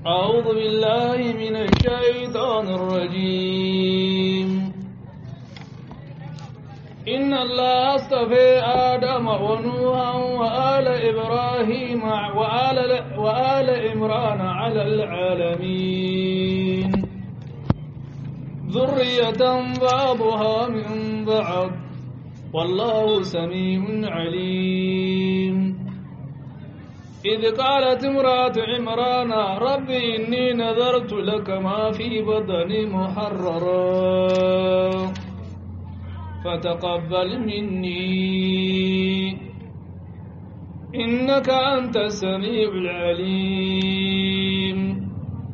أعوذ بالله من الشيطان الرجيم إن الله اصطفى آدم ونوحا وآل إبراهيم وآل, وآل إمران على العالمين ذرية بعضها من بعض والله سميع عليم إذ قالت امرأة عمران رب إني نذرت لك ما في بطني محررا فتقبل مني إنك أنت السميع العليم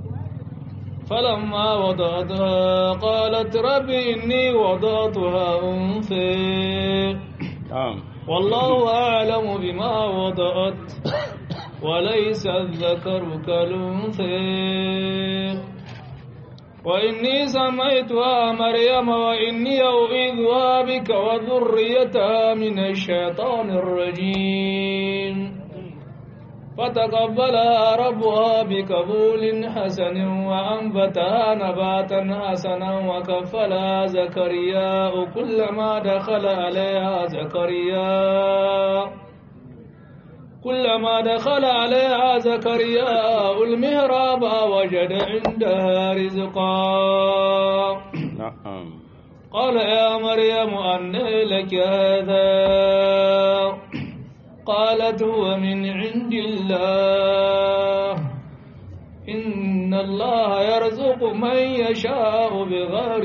فلما وضعتها قالت رب إني وضعتها أنثى والله أعلم بما وضعت وليس الذكر كالأنثى وإني سميتها مريم وإني أعيذها بك وذريتها من الشيطان الرجيم فتقبلها ربها بقبول حسن وأنبتها نباتا حسنا وكفلها زكريا كلما دخل عليها زكريا كلما دخل عليها زكريا المهراب وجد عندها رزقا قال يا مريم أن لك هذا قالت هو من عند الله إن الله يرزق من يشاء بغير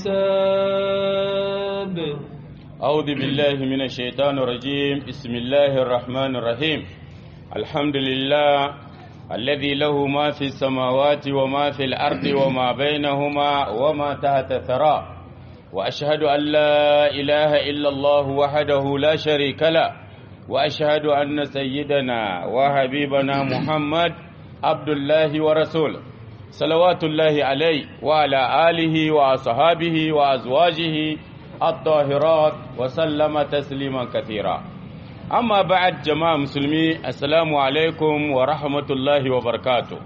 حساب أعوذ بالله من الشيطان الرجيم بسم الله الرحمن الرحيم الحمد لله الذي له ما في السماوات وما في الأرض وما بينهما وما تحت الثرى وأشهد أن لا إله إلا الله وحده لا شريك له وأشهد أن سيدنا وحبيبنا محمد عبد الله ورسوله صلوات الله عليه وعلى آله وأصحابه وأزواجه الطاهرات وسلم تسليما كثيرا أما بعد جماعة مسلمي السلام عليكم ورحمة الله وبركاته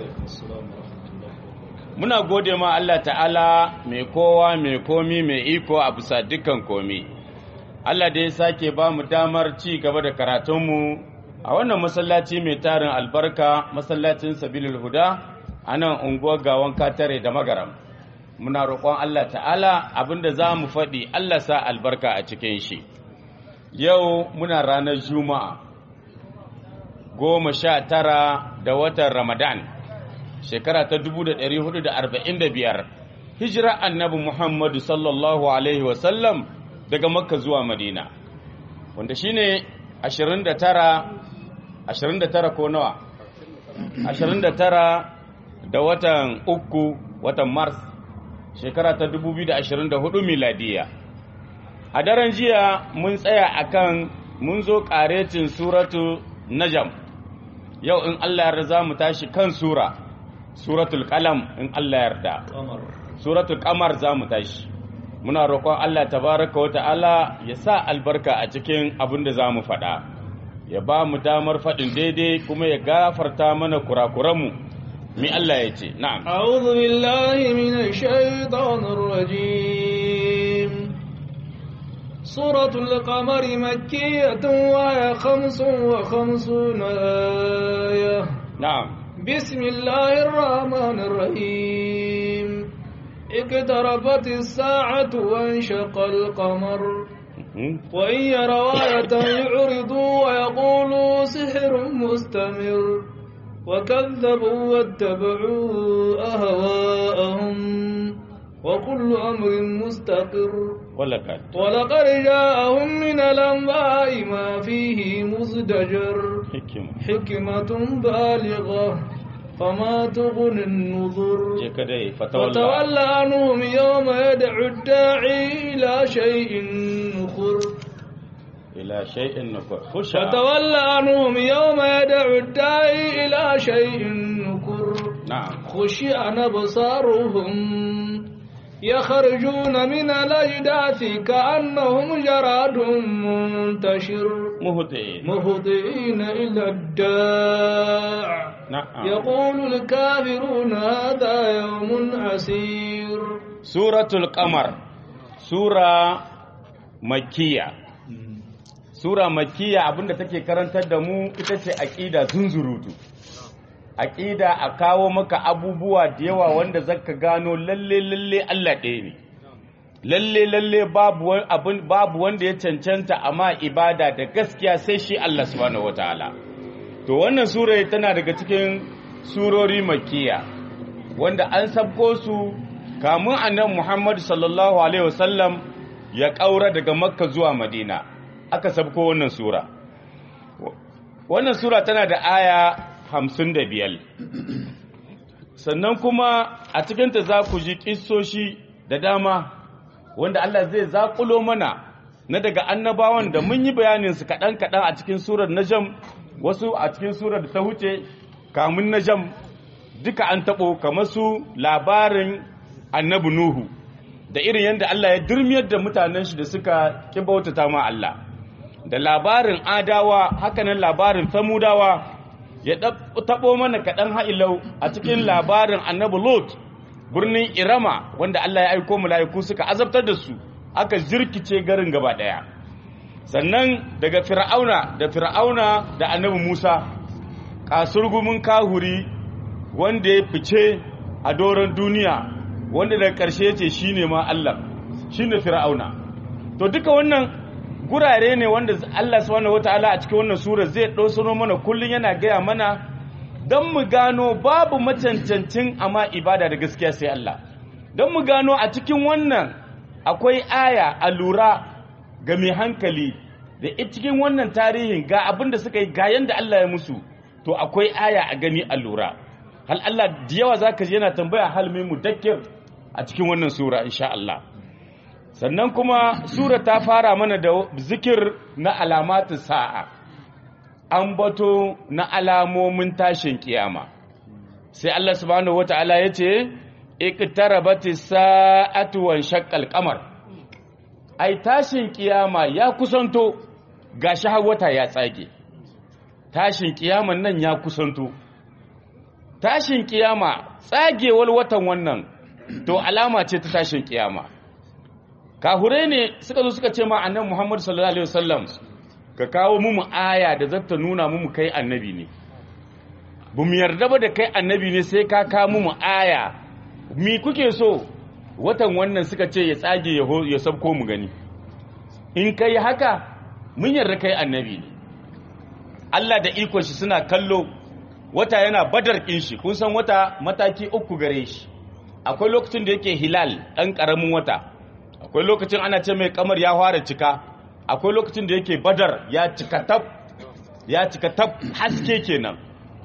muna gode ma Allah ta'ala mai kowa mai komi mai iko a bisa dukkan komi Allah da ya sake ba mu damar ci gaba da karatunmu a wannan masallaci mai tarin albarka masallacin sabilul huda a nan unguwar gawan katare da magaram muna roƙon Allah ta'ala abinda za mu faɗi Allah sa albarka a cikin shi yau muna ranar juma'a goma sha tara da watan ramadan shekara ta 1445 hijira annabi muhammadu sallallahu alaihi wasallam daga makka zuwa madina wanda shine 29 29 ko nawa 29 da watan uku watan mars shekara ta 2024 miladiya a daren jiya mun tsaya akan mun zo karetin suratu najam yau in Allah yarda za mu tashi kan sura suratul qalam in Allah yarda suratul qamar za mu tashi muna roƙon Allah tabaraka wa ta'ala ya sa albarka a cikin abin da za mu faɗa ya ba mu damar faɗin daidai kuma ya gafarta mana kurakuranmu mi Allah ya ce na'am a'udhu billahi minash shaitanir rajim suratul qamari makkiyatun wa ya khamsun wa khamsuna aya na'am bismillahir rahmanir rahim اقتربت الساعة وانشق القمر وإن يروا آية يعرضوا ويقولوا سحر مستمر وكذبوا واتبعوا أهواءهم وكل أمر مستقر ولقد ولقد جاءهم من الأنباء ما فيه مزدجر حكمة حكمة بالغة فما تغني النذر كده فتولى فتول عنهم يوم يدعو الداعي إلى شيء نخر إلى شيء نكر خشع فتول عنهم يوم يدعو الداعي إلى شيء نكر نعم خشعن أبصارهم يخرجون من الأجداث كأنهم جراد منتشر مهطئين مهطئين إلى الداع na'am يقول الكافرون هذا يوم عسير suratul qamar sura makkiya sura makkiya abinda take karantar da mu ita ce aqida zunzurutu aqida a kawo maka abubuwa da yawa wanda zaka gano lalle lalle Allah ɗaya ne lalle lalle babu wani abin babu wanda ya cancanta amma ibada da gaskiya sai shi Allah subhanahu wataala to wannan sura tana daga cikin surori makkiya wanda an sabko su kamun annabi Muhammad sallallahu alaihi wasallam ya kaura daga Makka zuwa Madina aka sabko wannan sura wannan sura tana da aya 55 sannan kuma a cikin ta za ku ji kissoshi da dama wanda Allah zai zakulo mana na daga annabawan da mun yi bayanin su kaɗan kaɗan a cikin surar Najm wasu a cikin surar da ta huce kamun Najm duka an taɓo kamar su labarin annabi Nuhu da irin yadda Allah ya durmiyar da mutanen shi da suka kibautata ma Allah da labarin adawa hakanan labarin samudawa ya taɓo mana kaɗan ha'ilau a cikin labarin annabi Lot birnin Irama wanda Allah ya aiko mala'iku suka azabtar da su aka jirkice garin gaba ɗaya sannan daga fir'auna da fir'auna da annabi Musa kasurgumin kahuri wanda ya fice a doron duniya wanda daga ƙarshe ce shi ne ma Allah shi ne fir'auna to duka wannan gurare ne wanda Allah subhanahu wataala a cikin wannan sura zai ɗosano mana kullum yana gaya mana don mu gano babu macancancin amma ibada da gaskiya sai Allah don mu gano a cikin wannan akwai aya a lura ga mai hankali da cikin wannan tarihin ga abin da suka yi ga yanda Allah ya musu to akwai aya a gani a lura hal Allah da yawa zaka ji yana tambaya hal mai mudakkir a cikin wannan sura insha Allah sannan kuma sura ta fara mana da zikir na alamatu sa'a an bato na alamomin tashin kiyama sai Allah subhanahu wata'ala ya ce iqtarabati sa'atu wan shaqqal qamar ai tashin kiyama ya kusanto gashi har wata ya tsage tashin kiyaman nan ya kusanto tashin kiyama tsagewar watan wannan to alama ce ta tashin kiyama kahure ne suka zo suka ce ma annabi Muhammad sallallahu alaihi wasallam ka kawo mu aya da zata nuna mu kai annabi ne bu mu yarda ba da kai annabi ne sai ka kawo mu aya mi kuke so watan wannan suka ce ya tsage ya sabko mu gani in kai haka mun yarda kai annabi ne Allah da ikon shi suna kallo wata yana badar kin shi kun san wata mataki uku gare shi akwai lokacin da yake hilal ɗan ƙaramin wata akwai lokacin ana ce mai kamar ya fara cika akwai lokacin da yake badar ya cika tab ya cika tab haske kenan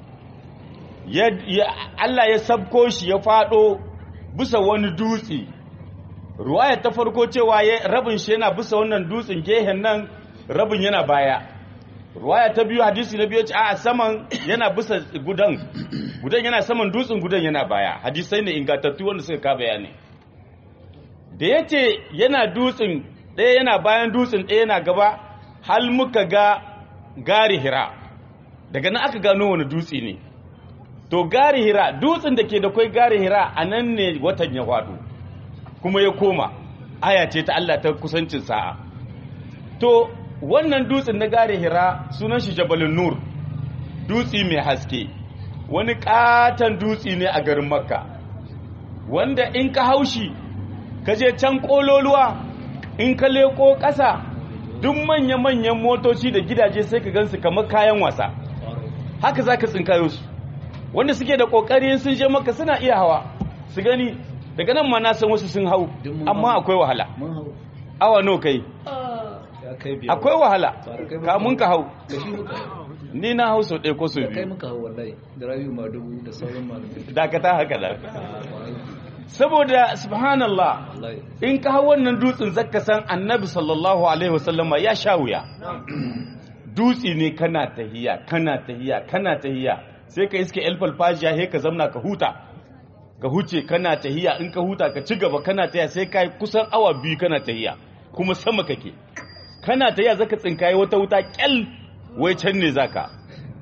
Allah ya sabko shi ya faɗo bisa wani dutse ruwaya ta farko cewa rabin shi yana bisa wannan dutsen gehen nan rabin yana baya ruwaya ta biyu hadisi na biyu ce a saman yana bisa gudan gudan yana saman dutsen gudan yana baya hadisai ne ingantattu wanda suka ka bayani da yace yana dutsen ɗaya yana bayan dutsen ɗaya yana gaba hal muka ga gari hira daga nan aka gano wani dutse ne to gari hira dutsen da ke da kwai gari hira a nan ne watan ya faɗo kuma ya koma aya ce ta Allah ta kusancin sa'a to wannan dutsen na gare hira sunan shi jabalin nur dutsi mai haske wani katon dutsi ne a garin makka wanda in ka haushi ka je can kololuwa in ka leko ƙasa duk manya-manyan motoci da gidaje sai ka gansu kamar kayan wasa haka za ka tsinkayo su wanda suke da ƙoƙari sun je maka suna iya hawa su gani daga nan ma na san wasu sun hau amma akwai wahala awa no kai akwai wahala kamun ka hau ni na hau sau ɗaya ko sau kai biyu muka hau wallahi da rayu ma dubu da sauran malamai dakata haka da saboda subhanallah wallahi in ka hau wannan dutsen zaka san annabi sallallahu alaihi wasallama ya sha wuya dutse ne kana tahiya kana tahiya kana tahiya sai ka iske el falfajiya he ka zamna ka huta ka huce kana tahiya in ka huta ka ci gaba kana tahiya sai kai kusan awa biyu kana tahiya kuma sama kake kana tahiya zaka tsinkaye wata wuta kyal wai can ne zaka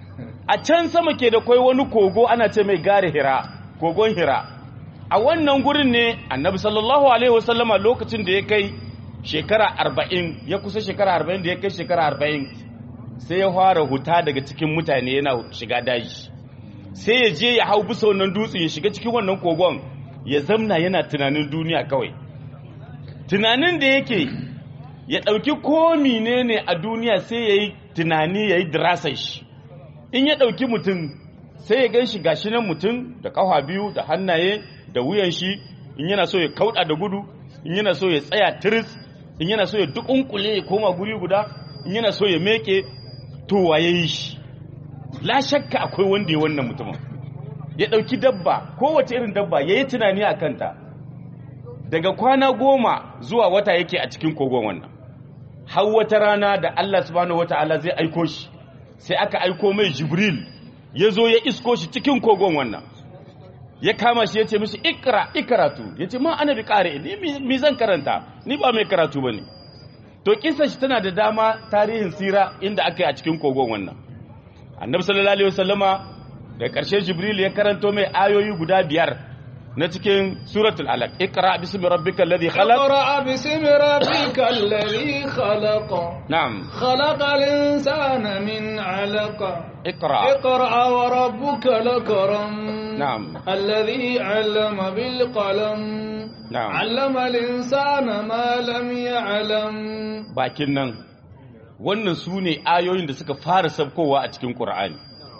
a can sama ke da kwai wani kogo ana ce mai gare hira kogon hira a wannan gurin ne annabi sallallahu alaihi wasallama lokacin da ya kai shekara arba'in ya kusa shekara arba'in da ya kai shekara arba'in sai ya fara huta daga cikin mutane yana shiga daji sai ya je ya hau bisa wannan dutse ya shiga cikin wannan kogon ya zamna yana tunanin duniya kawai tunanin da yake ya ɗauki ko ne a duniya sai ya yi tunani ya yi dirasar shi in ya ɗauki mutum sai ya gan shi gashi nan mutum da ƙafa biyu da hannaye da wuyan shi in yana so ya kauɗa da gudu in yana so ya tsaya tiris in yana so ya dukunkule ya koma guri guda in yana so ya meke to waye yi shi la shakka akwai wanda ya wannan mutumin ya ɗauki dabba kowace irin dabba ya yi tunani a kanta daga kwana goma zuwa wata yake a cikin kogon wannan har wata rana da Allah subhanahu wata'ala zai aiko shi sai aka aiko mai jibril ya zo ya isko shi cikin kogon wannan ya kama shi ya ce mishi ikra ikaratu ya ce ma ana bi kare ni mi zan karanta ni ba mai karatu ba ne to kisa shi tana da dama tarihin sira inda aka yi a cikin kogon wannan annabi sallallahu alaihi wasallama da ƙarshe jibril ya karanto mai ayoyi guda biyar na cikin suratul alaq iqra bismi rabbikal ladhi khalaq اقرأ باسم ربك الذي خلق na'am خلق الإنسان من علق iqra اقرأ وربك الأكرم نعم. الذي علم بالقلم نعم. علم الإنسان ما لم يعلم bakin nan wannan su ne ayoyin da suka fara sabkowa a cikin ƙur'ani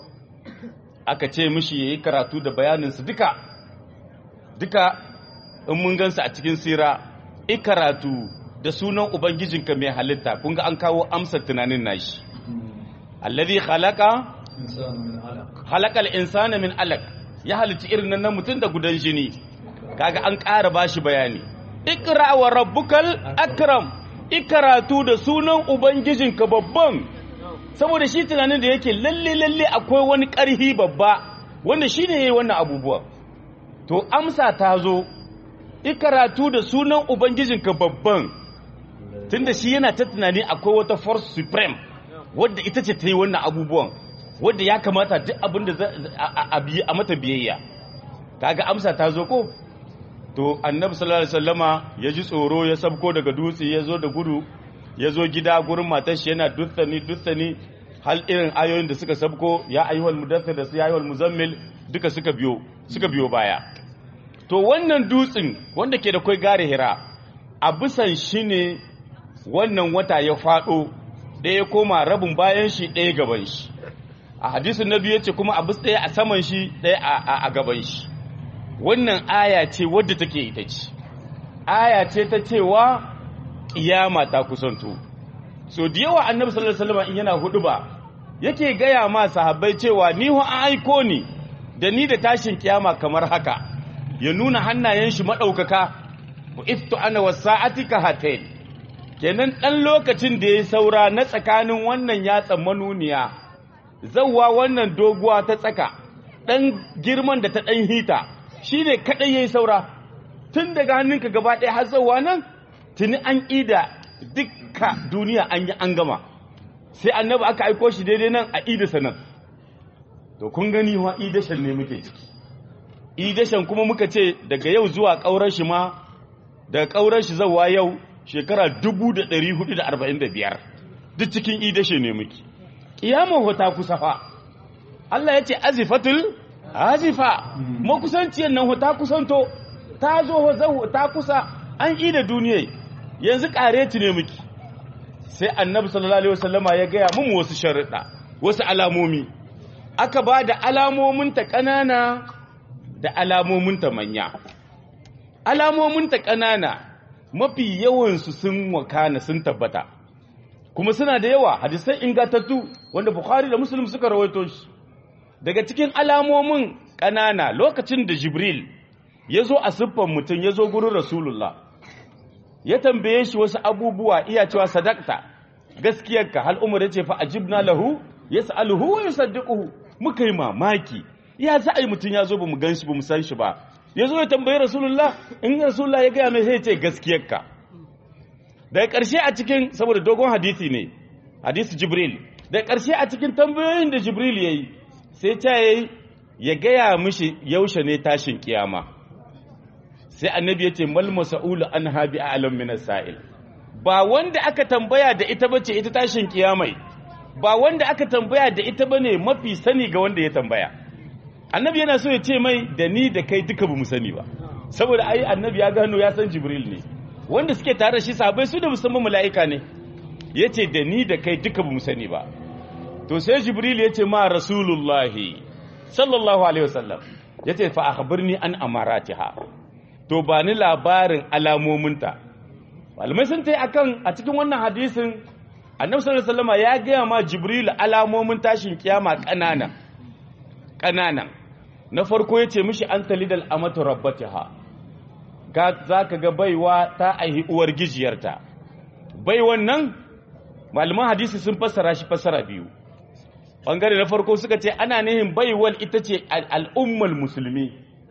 aka ce mishi ya yi karatu da bayaninsu duka duka in mun gansu a cikin sira i karatu da sunan ubangijinka mai halitta kun ga an kawo amsar tunanin nashi alladhi khalaqa إنسان من علق halakal insana min alaq ya halitta irin nan na mutum da gudan jini kaga an ƙara bashi bayani ikra wa rabbukal akram ikaratu da sunan ubangijinka babban saboda shi tunanin da yake lalle lalle akwai wani ƙarhi babba wanda shine yayi wannan abubuwa to amsa ta zo ikaratu da sunan ubangijinka babban tunda shi yana ta tunani akwai wata force supreme wadda ita ce ta yi wannan abubuwan wadda ya kamata duk abin da za- a- a biye- a mata biyayya kaga amsa ta zo ko to annabi sallallahu alaihi wasallama ya ji tsoro ya sabko daga dutse ya zo da gudu ya zo gida gurin matar shi yana dutsani dutsani hal irin ayoyin da suka sabko ya ayyuhal mudaththir da su ya ayyuhal muzammil duka suka biyo suka biyo baya to wannan dutsen wanda ke da kai gare hira a bisan shi ne wannan wata ya faɗo ɗaya ya koma rabin bayan shi ɗaya gaban shi a hadisin na biyu ce kuma abu ɗaya a saman shi ɗaya a- a a gaban shi wannan aya ce wadda take ita ce aya ce ta cewa ƙiyama ta kusanto so da yawa annabi sallallahu alaihi wasallam in yana hudu ba yake gaya ma sahabbai cewa ni ho an aiko ni da ni da tashin kiyama kamar haka ya nuna hannayen shi madaukaka wa iftu ana wasa'ati ka hatain kenan dan lokacin da ya saura na tsakanin wannan yatsan manuniya zawwa wannan doguwa ta tsaka dan girman da ta dan hita shine kadai yayi saura tun daga hannunka gaba ɗaya har zawwa nan tuni an ida dukka duniya an yi an gama sai annabi aka aiko shi daidai nan a idasa nan to kun gani wa idashan ne muke ciki idashan kuma muka ce daga yau zuwa ƙaurar shi ma daga ƙaurar shi zawa yau shekara 1445 duk cikin idashe ne muke ƙiyamar hota kusa fa Allah ya ce azifatul azifa makusanciyar nan hota kusanto ta zo ho zaho ta kusa an ida duniya yanzu ƙareti ne muke sai annabi sallallahu alaihi wasallama ya gaya mun wasu sharuɗa wasu alamomi aka ba da alamominta ƙanana da alamominta manya alamominta ƙanana mafi yawansu sun wakana sun tabbata kuma suna da yawa hadisai ingantattu wanda bukhari da muslim suka rawaito shi daga cikin alamomin ƙanana lokacin da jibril ya zo a siffan mutum ya zo gurin rasulullah ya tambaye shi wasu abubuwa iya cewa sadakta gaskiyarka hal umar yace fa ajibna lahu yas'aluhu wa yusaddiquhu muka yi mamaki ya za a yi mutum ya zo ba mu gan shi ba mu san shi ba ya zo ya tambayi rasulullah in rasulullah ya gaya mai sai ya ce gaskiyarka daga ƙarshe a cikin saboda dogon hadisi ne hadisi jibril daga ƙarshe a cikin tambayoyin da jibril ya yi sai ta yi ya gaya mishi yaushe ne tashin kiyama sai annabi ya ce mal masa'ulu an habi a alam min sa'il ba wanda aka tambaya da ita bace ita tashin kiyamai ba wanda aka tambaya da ita bane mafi sani ga wanda ya tambaya annabi yana so ya ce mai da ni da kai duka bamu sani ba saboda ai annabi ya gano ya san jibril ne wanda suke tare da shi sahabbai su da musamman mala'ika ne yace da ni da kai duka bamu sani ba to sai jibril yace ma rasulullahi sallallahu alaihi wasallam yace fa akhbirni an amaratiha to ba ni labarin alamominta malamai sun tai akan a cikin wannan hadisin annabi sallallahu alaihi wasallam ya gaya ma jibril alamomin tashin kiyama kanana kanana na farko yace mishi an talidal amatu rabbatiha ga zaka ga baiwa ta aihi uwar gijiyarta baiwan nan malaman hadisi sun fassara shi fassara biyu bangare na farko suka ce ana nihin baiwal ita ce al'ummar musulmi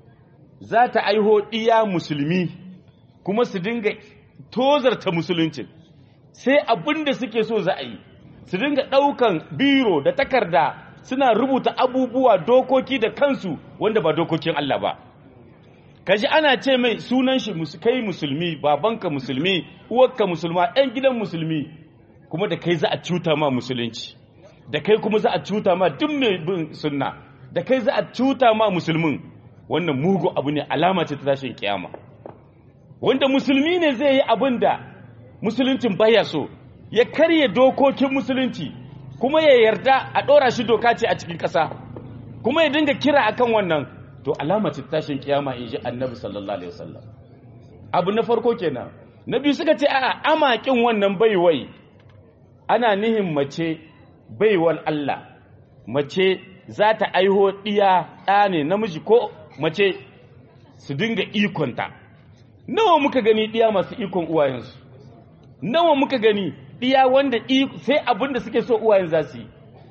za ta aiho iya musulmi kuma su dinga tozarta musuluncin sai abin da suke so za a yi su dinga ɗaukan biro da takarda suna rubuta abubuwa dokoki da kansu wanda ba dokokin Allah ba kaji ana ce mai sunan shi kai musulmi babanka musulmi uwarka musulma ɗan gidan musulmi kuma da kai za a cuta ma musulunci da kai kuma za a cuta ma duk mai bin sunna da kai za a cuta ma musulmin wannan mugu abu ne alama ce ta tashin kiyama wanda musulmi ne zai yi abin da musuluncin baya so ya karye dokokin musulunci kuma ya yarda a ɗora shi doka ce a cikin ƙasa kuma ya dinga kira akan wannan to alama ce tashin kiyama in ji annabi sallallahu alaihi wasallam abu na farko kenan na biyu suka ce a'a amakin wannan baiwai ana nihin mace baiwal Allah mace za ta aiho ɗiya ɗa ne namiji ko mace su dinga ikonta nawa muka gani ɗiya masu ikon uwayensu nawa muka gani ɗiya wanda sai abin da suke so uwayen za su yi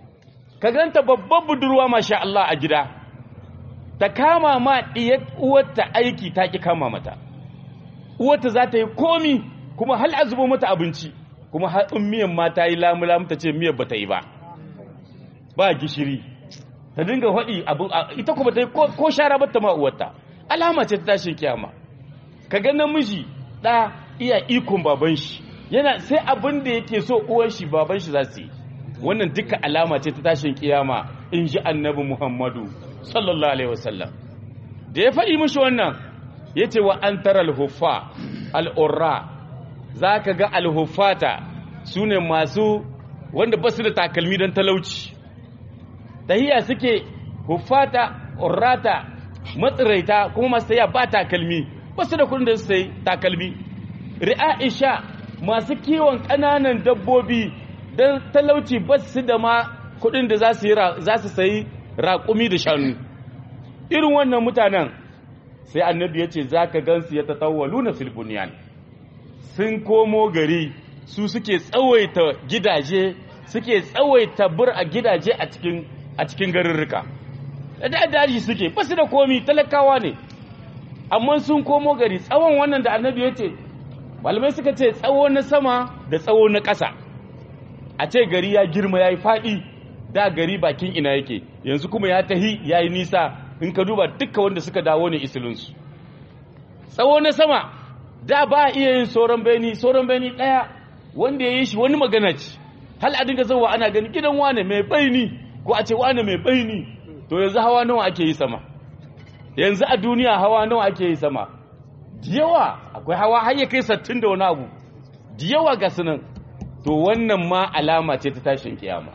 ka ganta babban budurwa masha Allah a gida ta kama ma ɗiyar uwarta aiki ta ki kama mata uwarta za ta yi komi kuma hal a zubo mata abinci kuma har in miyan ma ta yi lamu-lamu ta ce miyar ba ta yi ba ba gishiri ta dinga haɗi ita kuma ta yi ko shara ba ta ma'uwarta alama ce ta tashin kiyama ka ga namiji ɗa iya ikon baban shi yana sai abin da yake so uwan shi baban shi za su yi wannan duka alama ce ta tashin kiyama in ji annabi muhammadu sallallahu alaihi wasallam da ya faɗi mishi wannan ya ce wa an tara alhuffa al'urra za ka ga alhuffata su ne masu wanda ba su da takalmi don talauci tahiya suke huffata urrata matsiraita kuma masu taya ba takalmi ba su da kudin da su sayi takalmi ri'aisha masu kiwon ƙananan dabbobi don talauci ba su da ma kudin da za su sayi raƙumi da shanu irin wannan mutanen sai annabi ya ce za ka gansu ya tatawalu na filbuniyan sun komo gari su suke tsawaita gidaje suke tsawaita bur a gidaje a cikin a cikin garurruka da daji suke ba su da komi talakawa ne amma sun komo gari tsawon wannan da annabi ya ce malamai suka ce tsawo na sama da tsawo na ƙasa a ce gari ya girma ya yi faɗi da gari bakin ina yake yanzu kuma ya tahi ya yi nisa in ka duba dukkan wanda suka dawo ne isilinsu tsawo na sama da ba a iya yin sauran beni sauran beni ɗaya wanda ya yi shi wani magana ce hal a dinga zauwa ana gani gidan wane mai baini ko a ce wane mai baini to yanzu hawa nawa ake yi sama yanzu a duniya hawa nawa ake yi sama yawa akwai hawa har ya kai sattin da wani abu yawa ga sunan to wannan ma alama ce ta tashin kiyama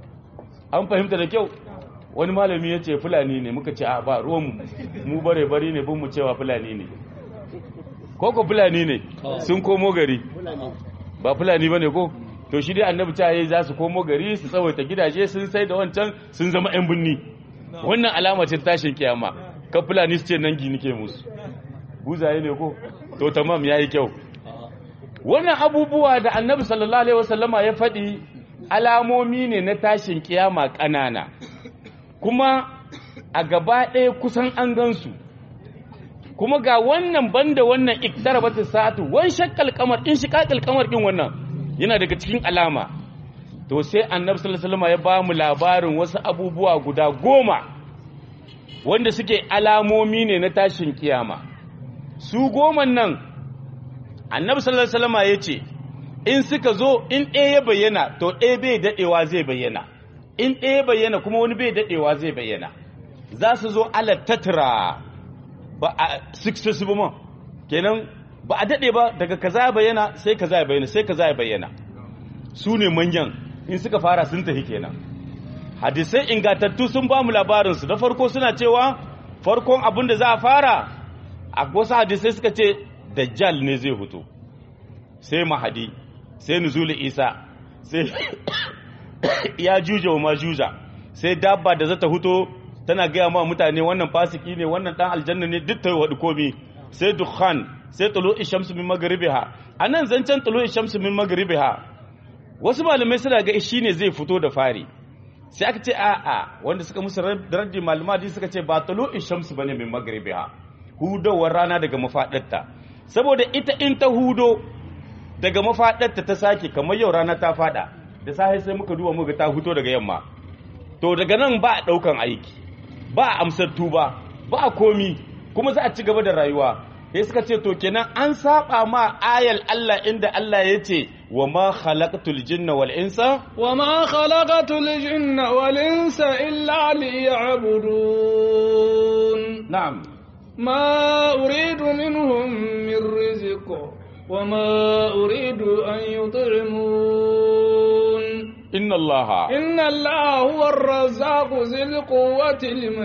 an fahimta da kyau wani malami ya ce fulani ne muka ce a ba ruwan mu bare bari ne bin mu cewa fulani ne koko fulani ne sun komo gari ba fulani ba ne ko to shi dai annabi ta yi za su komo gari su tsawaita gidaje sun sai da wancan sun zama 'yan binni wannan alama ce tashin kiyama ka fulani su ce nan gini ke musu buzaye ne ko to tamam ya yi kyau wannan abubuwa da annabi sallallahu alaihi wasallama ya faɗi alamomi ne na tashin kiyama ƙanana kuma a gaba ɗaya kusan an gansu kuma ga wannan banda wannan iktarabatu sa'atu wan shakkal kamar in shiqaqal kamar din wannan yana daga cikin alama to sai annabi sallallahu alaihi wasallam ya ba mu labarin wasu abubuwa guda goma wanda suke alamomi ne na tashin kiyama su goman nan annabi sallallahu alaihi wasallam ya ce in suka zo in ɗaya ya bayyana to ɗaya bai daɗewa zai bayyana in ɗaya bayyana kuma wani bai daɗewa zai bayyana za su zo ala tatra ba a successive ma kenan ba a daɗe ba daga kaza ya bayyana sai kaza ya bayyana sai kaza ya bayyana su ne manyan in suka fara sun tafi kenan hadisai ingatattu sun ba mu labarinsu da farko suna cewa farkon abin da za a fara a wasu hadisai suka ce dajjal ne zai fito sai mahadi sai nuzuli isa sai ya juja wa majuja sai dabba da zata huto tana gaya ma mutane wannan fasiki ne wannan dan aljanna ne duk ta wadi komi sai dukhan sai tulu shamsu min magribiha anan zancen tulu shamsu min magribiha wasu malamai suna ga shi ne zai fito da fari sai aka ce a'a wanda suka musu raddi malumadi suka ce ba tulu shamsu bane min magribiha hudowar rana daga mafadarta saboda ita in ta hudo daga mafadarta ta sake kamar yau rana ta fada da safe sai muka duba muka ta huto daga yamma to daga nan ba a daukan aiki ba a amsar tuba ba a komi kuma za a ci gaba da rayuwa sai suka ce to kenan an saba ma ayal Allah inda Allah ya ce wa ma khalaqtul jinna wal insa wa ma khalaqatul jinna wal insa illa liya'budun na'am ما أريد منهم من رزق وما أريد أن يطعمون inna Allah إن الله هو الرزاق ذي القوة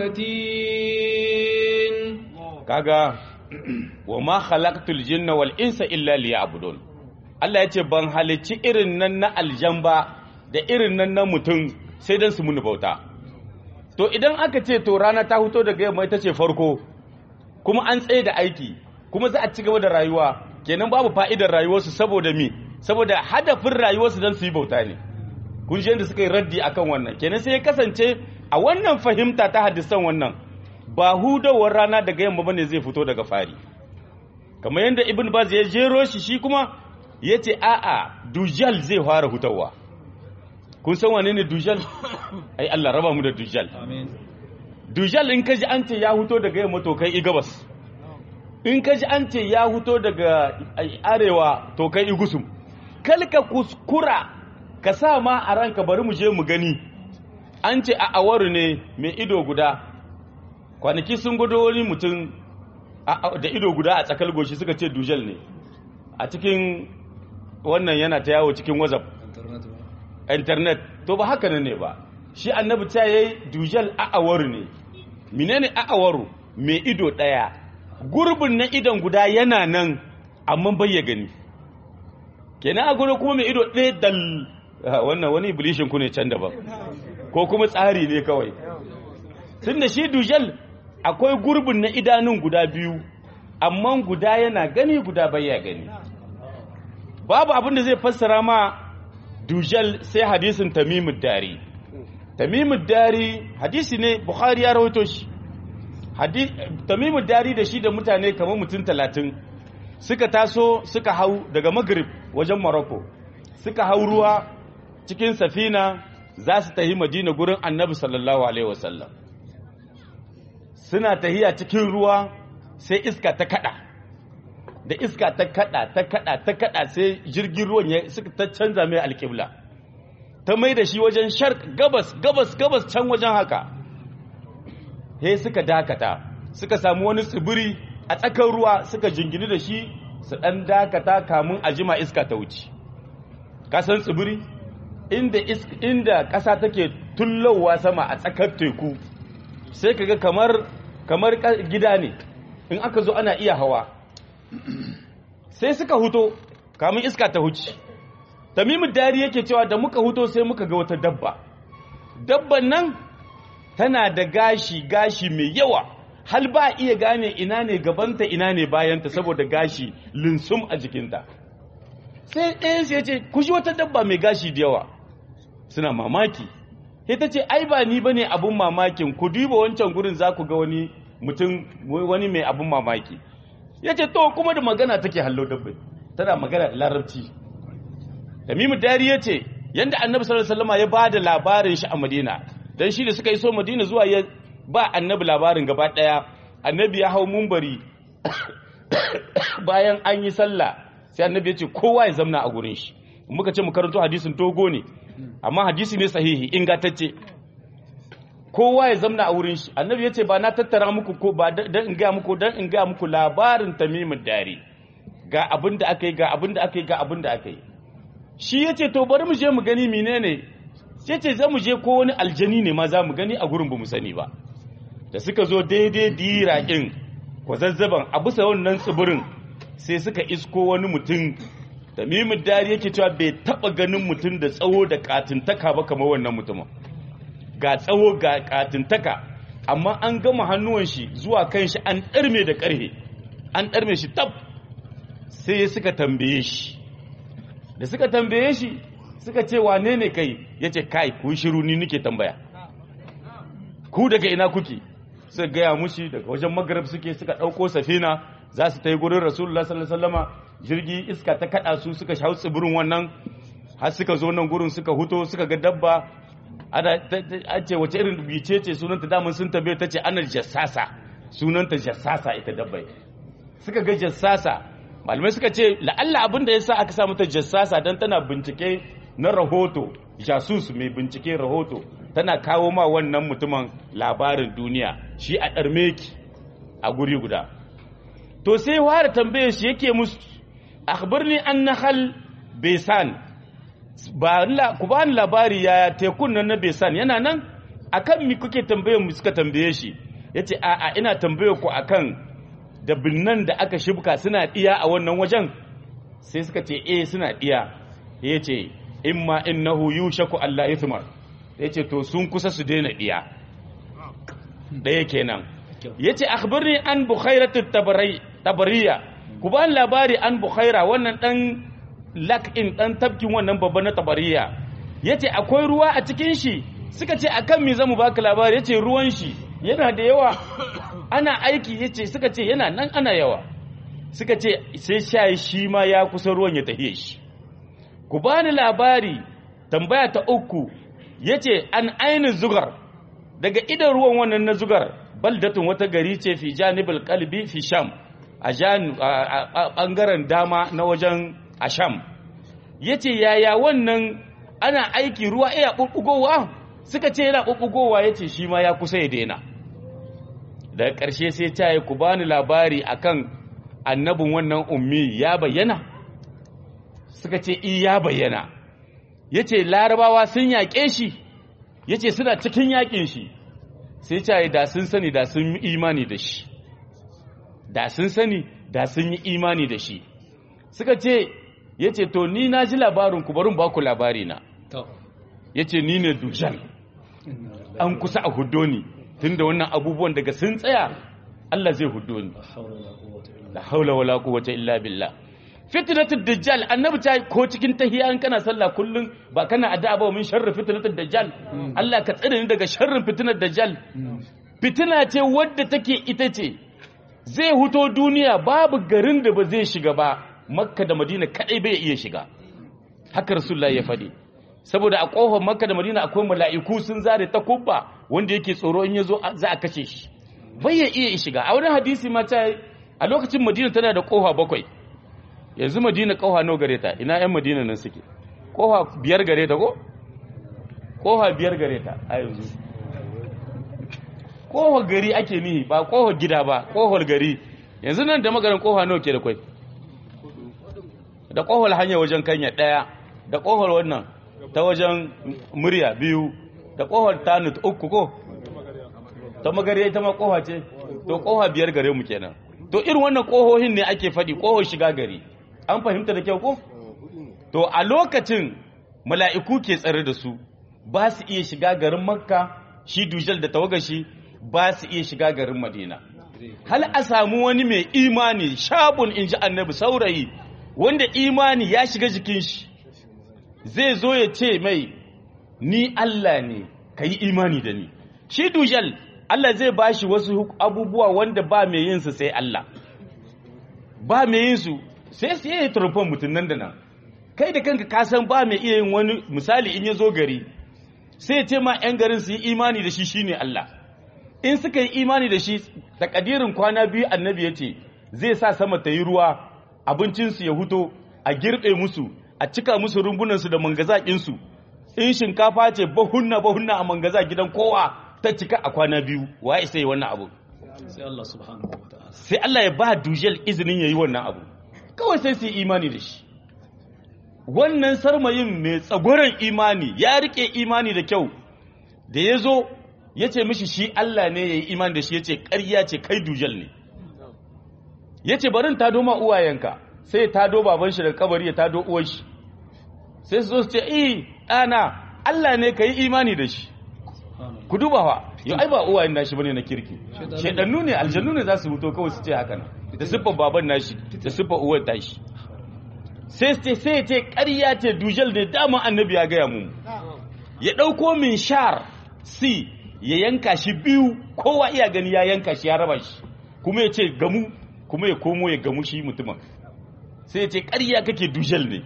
المتين kaga wa ma khalaqtul jinna wal insa illa liya'budun Allah ya ce ban halicci irin nan na aljamba da irin nan na mutum sai dan su muni bauta to idan aka ce to rana ta fito daga yamma ita ce farko kuma an tsaye da aiki kuma za a ci gaba da rayuwa kenan babu fa'idar rayuwarsu saboda mi saboda hadafin rayuwarsu dan su yi bauta ne kun ji yadda suka yi raddi akan wannan kenan sai ya kasance a wannan fahimta ta hadisan wannan ba hudawar rana daga yamma bane zai fito daga fari kamar yadda ibn baz ya jero shi shi kuma ya ce a'a dujal zai fara hutawa kun san wane ne dujal ai Allah raba mu da dujal amin dujal in kaji an ce ya huto daga yamma to kai i gabas in kaji an ce ya huto daga arewa to kai i gusum kalka kuskura ka sa ma a ranka bari mu je mu gani an ce a awaru ne mai ido guda kwanaki sun gudu wani mutum da ido guda a tsakar goshi suka ce dujal ne a cikin wannan yana ta yawo cikin whatsapp internet ba internet to ba haka nan ne ba shi annabi ta yayi dujal a'awaru ne menene a'awaru mai ido daya gurbin na idon guda yana nan amma bai ya gani kenan a gurin kuma mai ido ɗaya dal Ah, wannan wani iblishin ku ne can daban ko kuma tsari ne kawai tunda shi dujal akwai gurbin na idanun guda biyu amma guda yana gani guda bai ya gani babu abin da zai fassara ma dujal sai hadisin tamimud dari tamimud dari hadisi ne bukhari ya rawaito shi Hadi- tamimud dari da shi da mutane kamar mutum talatin suka taso suka hau daga maghrib wajen morocco suka hau ruwa cikin safina za su tahi madina gurin annabi sallallahu alaihi wasallam suna tahiya cikin ruwa sai iska ta kada da iska ta kada ta kada ta kada sai jirgin ruwan ya suka ta canza mai alƙibla ta mai da shi wajen shark gabas gabas gabas can wajen haka he suka dakata suka samu wani tsibiri a tsakar ruwa suka jingini da shi su ɗan dakata kamun a jima iska ta wuce kasan tsibiri inda is- inda ƙasa take tullowa sama a tsakar teku sai kaga kamar kamar ka- gida ne in aka zo ana iya hawa sai suka huto kamun iska ta huce tamimu dari yake cewa da muka huto sai muka ga wata dabba dabban nan tana da gashi gashi mai yawa hal ba iya gane ina ne gabanta ina ne bayanta saboda gashi linsum a jikinta sai ɗayan sai ya ce ku ji wata dabba mai gashi da yawa suna mamaki sai ta ce ai ba ni bane abun mamakin ku duba wancan gurin za ku ga wani mutum wani mai abun mamaki ya ce to kuma da magana take hallo dabbai tana magana da larabci tamimu dari ya ce yanda annabi sallallahu alaihi wasallam ya bada labarin shi a Madina dan shi da suka iso Madina zuwa ya ba annabi labarin gaba daya annabi ya hau mumbari bayan an yi sallah sai annabi ya ce kowa ya zamna a gurin shi muka ce mu karanto hadisin togo ne amma hadisi ne sahihi ingantacce kowa ya zamna a wurin shi annabi ya ce ba na tattara muku ko ba dan in ga muku dan in ga muku labarin tamimin dare ga abin da aka yi ga abin da aka yi ga abin da aka yi shi ya ce to bari mu je mu gani menene sai ce za mu je ko wani aljani ne ma za mu gani a gurin ba mu sani ba da suka zo daidai diraƙin kwazazzaban a bisa wannan tsibirin sai suka isko wani mutum da mimin dari yake cewa bai taba ganin mutum da tsawo da katintaka ba kamar wannan mutumin ga tsawo ga katintaka amma an gama hannuwan shi zuwa kan shi an ɗarme da ƙarhe an ɗarme shi tab sai suka tambaye shi da suka tambaye shi suka ce wane ne kai ya ce kai ku shiru ni nike tambaya ku daga ina kuke suka gaya mushi daga wajen magarab suke suka ɗauko safina za su ta yi gurin rasulullah sallallahu alaihi wasallama jirgi iska ta kada su suka hau tsibirin wannan har suka zo nan gurin suka huto suka ga dabba ana an ce wace irin bice ce sunanta daman sun tambaye ta ce ana jassasa sunanta jassasa ita dabbai suka ga jassasa malamai suka ce la'alla abin da yasa aka sa mata jassasa dan tana bincike na rahoto jasus mai bincike rahoto tana kawo ma wannan mutumin labarin duniya shi a ɗarmeki a guri guda to sai fara tambaye shi yake musu akhbirni an nahal besan ba ku ba ni labari ya tekun nan na besan yana nan akan mi kuke tambaye mu suka tambaye shi yace a a ina tambaye ku akan da binnan da aka shibka suna diya a wannan wajen sai suka ce eh suna diya yace imma innahu yushaku alla ithmar yace to sun kusa su daina diya daya kenan yace akhbirni an bukhairatu tabariya ku ba labari an bukhaira wannan dan lak in dan tabkin wannan babba na tabariya yace akwai ruwa a cikin shi suka ce akan me zamu baka labari yace ruwan shi yana da yawa ana aiki yace suka ce yana nan ana yawa suka ce sai shayi shi ma ya kusa ruwan ya tafiye shi ku bani labari tambaya ta uku yace an ainin zugar daga idan ruwan wannan na zugar baldatun wata gari ce fi janibul qalbi fi sham a bangaren dama na wajen asham yace yaya wannan ana aiki ruwa iya bubbugowa suka ce yana bubbugowa yace shi ma ya kusa ya daina daga ƙarshe sai ta yi ku bani labari akan annabin wannan ummi ya bayyana suka ce i ya bayyana yace larabawa sun yaƙe shi yace suna cikin yaƙin shi sai ta yi da sun sani da sun yi imani da shi da sun sani da sun yi imani da shi suka ce ya ce to ni na ji labarin ku barin baku labari na ya ce ni ne dujan an kusa a hudo ni tun da wannan abubuwan daga sun tsaya Allah zai hudo ni la haula wala quwwata illa billah fitnatud dajjal annabi ta ko cikin tahiyya an kana sallah kullun ba kana addu'a ba min sharri fitnatud dajjal Allah ka tsare ni daga sharrin fitnar dajjal fitina ce wadda take ita ce zai huto duniya babu garin da ba zai shiga ba makka da madina kadai bai iya shiga haka rasulullahi ya faɗi saboda a ƙofar makka da madina akwai mala'iku sun zare ta kubba wanda yake tsoro in ya zo za a kashe shi bai ya iya shiga a wani hadisi ma ta a lokacin madina tana da ƙofa bakwai yanzu madina ƙofa nawa gare ta ina yan madina nan suke ƙofa biyar gare ta ko ƙofa biyar gare ta a yanzu ƙofar gari ake nihi ba ƙofar gida ba ƙofar gari yanzu nan da maganin ƙofa nawa ke da kwai da ƙofar hanya wajen kanya ɗaya da ƙofar wannan ta wajen murya biyu da ƙofar tanut uku ko ta magariya ita ma ƙofa ce to ƙofa biyar gare mu kenan to irin wannan ƙohohin ne ake faɗi ƙohon shiga gari an fahimta da kyau ko to a lokacin mala'iku ke tsare da su ba su iya shiga garin makka shi dujal da tawagashi ba su iya shiga garin madina hal a samu wani mai imani shabun in ji annabi saurayi wanda imani ya shiga jikin shi zai zo ya ce mai ni Allah ne ka yi imani da ni shi dujal Allah zai ba shi wasu abubuwa wanda ba mai yinsu sai Allah ba mai yinsu sai su yi turfan mutum nan da nan kai da kanka ka san ba mai iya yin wani misali in ya zo gari sai ya ce ma 'yan garin su yi imani da shi shine Allah in suka yi imani da shi takadirin kwana biyu annabi ya ce zai sa sama ta yi ruwa abincinsu ya huto a girbe musu a cika musu rumbunansu da mangazaƙinsu in shinkafa ce bahunna bahunna a mangaza gidan kowa ta cika a kwana biyu wa isa yi wannan abu sai Allah subhanahu wa ta'ala sai Allah ya ba dujel izinin ya yi wannan abu kawai sai su yi imani da shi wannan sarmayin mai tsagoran imani ya rike imani da kyau da ya zo ya ce mishi shi Allah ne ya yi imani da shi ya ce ƙarya ce kai dujel ne ya ce barin tado ma uwayenka sai ya tado baban shi daga kabari ya tado uwan shi sai su zo su ce eh ɗana Allah ne ka yi imani da shi ku duba fa yau ai ba uwayen nashi bane na kirki shedannu ne aljannu ne za su huto kawai su ce haka nan da siffar baban nashi da siffar uwar tashi sai ce sai ce ƙarya ce dujal ne dama annabi ya gaya mu ya ɗauko min shar si ya yanka shi biyu kowa iya gani ya yanka shi ya raba shi kuma ya ce gamu kuma ya komo ya gamu shi mutumin sai ya ce ƙarya kake dujal ne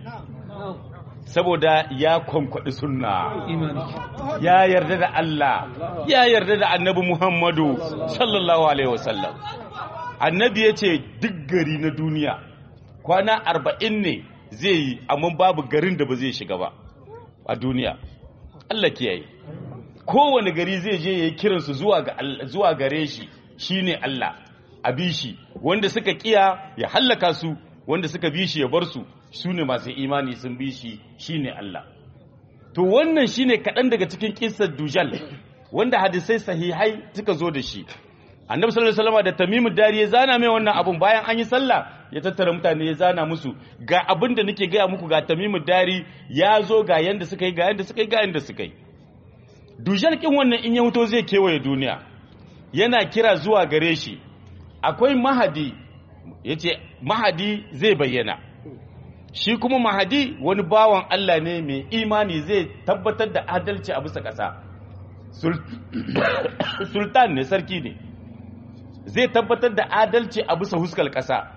saboda ya kwankwaɗi sunna imani ya yarda da Allah ya yarda da annabi Muhammadu sallallahu alaihi wasallam annabi ya ce duk gari na duniya kwana arba'in ne zai yi amma babu garin da ba zai shiga ba a duniya Allah kiyaye kowane gari zai je ya yi kiransu zuwa ga Allah- zuwa gare shi shine Allah a bi shi wanda suka kiya ya hallaka su wanda suka bi shi ya bar su su ne masu imani sun bi shi shine Allah to wannan shine kaɗan daga cikin kissar dujal wanda hadisai sahihai suka zo da shi annabi sallallahu alaihi wasallam da tamimu dari ya zana mai wannan abun bayan an yi sallah ya tattara mutane ya zana musu ga abin da nake gaya muku ga tamimu dari ya zo ga yanda suka yi ga yanda suka yi ga yanda suka yi dujal kin wannan in ya huto zai kewaye duniya yana kira zuwa gare shi akwai mahadi yace mahadi zai bayyana shi kuma mahadi wani bawan Allah ne mai imani zai tabbatar da adalci a bisa ƙasa Sul- sultan ne sarki ne zai tabbatar da adalci a bisa huskar ƙasa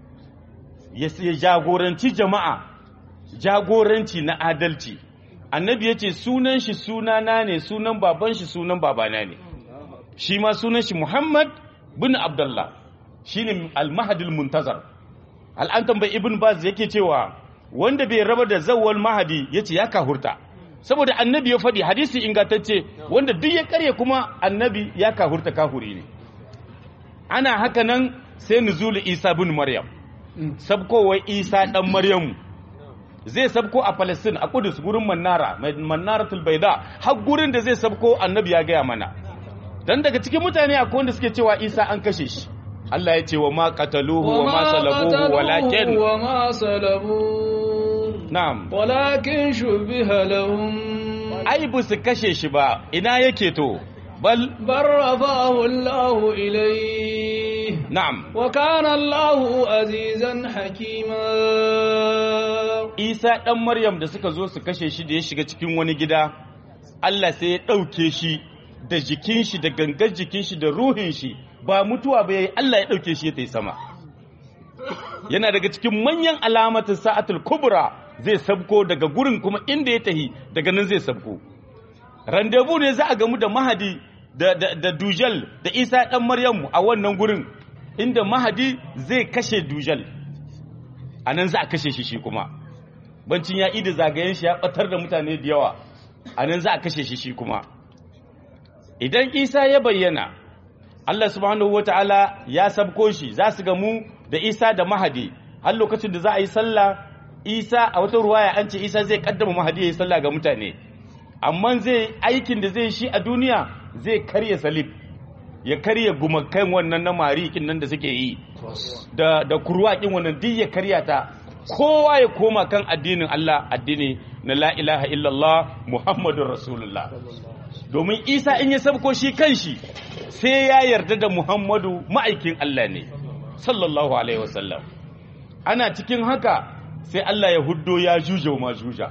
ya ya jagoranci jama'a jagoranci na adalci annabi ya ce sunan shi sunana ne sunan baban shi sunan babana ne shi ma sunan shi muhammad bin abdullah shi ne al-mahadul muntazar al'an tambayi ibn baz yake cewa wanda bai raba da zawwal mahadi yace ya kahurta saboda annabi ya faɗi hadisi ingantacce wanda duk ya karya kuma annabi ya kahurta kahuri ne ana haka nan sai nuzulu isa bin maryam sabkowar isa dan maryamu zai sabko a palestine a kudus gurin mannara mai mannaratul baida har gurin da zai sabko annabi ya gaya mana dan daga cikin mutane akwai wanda suke cewa isa an kashe shi Allah ya ce wa ma qataluhu wa ma salabuhu walakin وما صلبوه na'am ولكن شبه لهم ai bu su kashe shi ba ina yake to bal بل رفعه الله إليه na'am وكان الله عزيزا حكيما Isa ɗan Maryam da suka zo su kashe shi da ya shiga cikin wani gida, Allah sai ya ɗauke shi da jikin shi da gangar jikin shi da ruhin shi ba mutuwa ba yayi Allah ya ɗauke shi ya tai sama. Yana daga cikin manyan alamatin sa'atul kubra zai sabko daga gurin kuma inda ya tahi daga nan zai sabko. Randevu ne za a gamu da Mahadi da, da, da Dujal da Isa ɗan Maryamu a wannan gurin inda Mahadi zai kashe Dujal. A nan za a kashe shi shi kuma. bancin ya ida zagayen shi ya batar da mutane da yawa a nan za a kashe shi shi kuma idan isa ya bayyana allah subhanahu wa ta'ala ya sabko shi za su gamu da isa da mahadi har lokacin da za a yi sallah isa a wata ruwaya an ce isa zai kaddama mahadi ya yi sallah ga mutane amma zai aikin da zai shi a duniya zai karya salib ya karya gumakan wannan na marikin nan da suke yi da da kurwakin wannan duk ya karya ta kowa ya koma kan addinin Allah addini na la ilaha illallah Muhammadun Rasulullah domin Isa in ya sabko shi kanshi sai ya yarda da Muhammadu ma'aikin Allah ne sallallahu alaihi wasallam ana cikin haka sai Allah ya huddo ya juje ma juja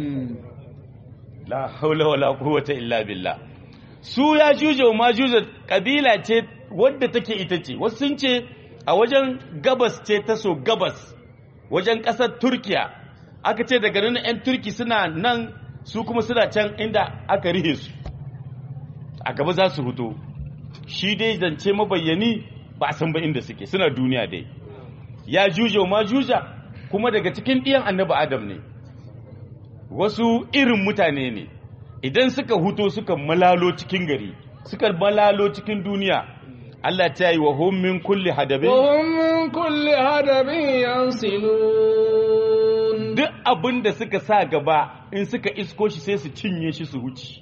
la haula wala quwwata illa billah su ya juje ma juja kabila ce wadda take ita ce wasu sun ce a wajen gabas ce ta so gabas wajen ƙasar turkiya aka ce daga nan 'yan turki suna nan su kuma suna can inda aka rihe su a gaba za su huto shi dai zance mabayyani ba a san ba inda suke suna duniya dai ya juje ma juja kuma daga cikin ɗiyan annabi adam ne wasu irin mutane ne idan suka huto suka malalo cikin gari suka malalo cikin duniya Allah ta yi wa hum min kulli hadabin وهم من كل هدب ينسلون duk abin da suka sa gaba in suka isko shi sai su cinye shi su huci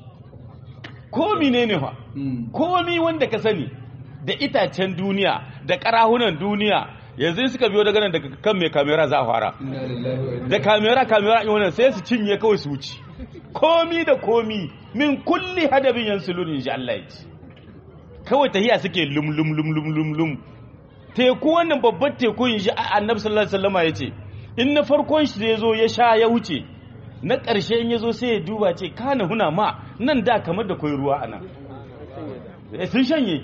komi ne ne fa komi wanda ka sani da itacen duniya da karahunan duniya yanzu in suka biyo daga nan daga kan mai kamera za a fara da kamera kamera in wannan sai su cinye kawai su wuce komi da komi min kulli hadabin yansulun insha Allah ya ce kawai tahiya suke lum lum lum lum lum lum teku wannan babban teku insha annabi sallallahu alaihi wasallama yace in na farkon shi zai zo ya sha ya wuce na ƙarshe in ya zo sai ya duba ce kana huna ma nan da kamar da kwai ruwa anan Eh, sun shanye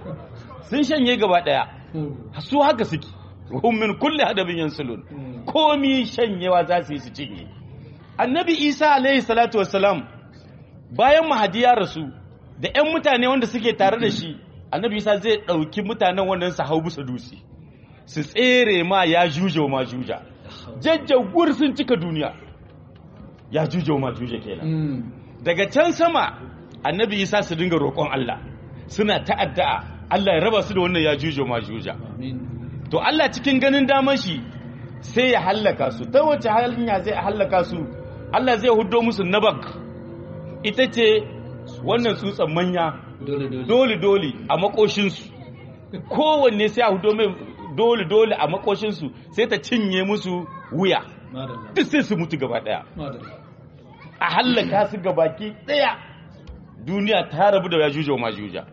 sun shanye gaba daya su haka suke hum min kulli hadabin yansulun komi shanyewa za su yi su cinye annabi isa alaihi salatu wassalam bayan mahadi ya rasu da 'yan mutane wanda suke tare da shi annabi isa zai ɗauki mutanen wannan su hau bisa dutse su tsere ma ya juje wa ma juja jajjagur sun cika duniya ya juje wa ma juja kenan daga can sama annabi isa su dinga roƙon allah suna ta'adda'a allah ya raba su da wannan ya juje wa ma juja to Allah cikin ganin daman shi sai ya hallaka su ta wace hanya zai hallaka su Allah zai hudo musu nabak ita ce wannan tsutsan manya dole dole dole dole a makoshinsu kowanne sai a hudo mai dole dole a makoshinsu sai ta cinye musu wuya madalla duk sai su mutu gaba daya madalla a hallaka su gabaki daya duniya ta rabu da yajuja wa majuja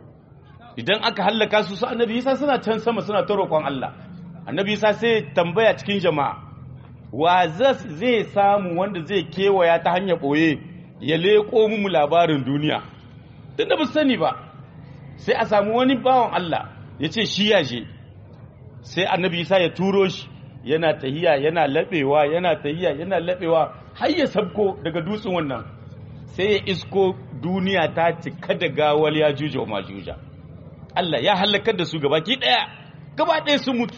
idan aka hallaka su su annabi isa suna can sama suna ta roƙon Allah annabi isa sai tambaya cikin jama'a wa zas- zai samu wanda zai kewaya ta hanyar ɓoye ya leƙo mu labarin duniya tun da ba su sani ba sai a samu wani bawan Allah ya ce shi ya je sai annabi isa ya turo shi yana tahiya yana laɓewa yana tahiya yana laɓewa har ya sabko daga dutsen wannan sai ya isko duniya ta cika da gawal ya juja wa majuja Allah ya halakar da su gabaki ɗaya gaba ɗaya sun mutu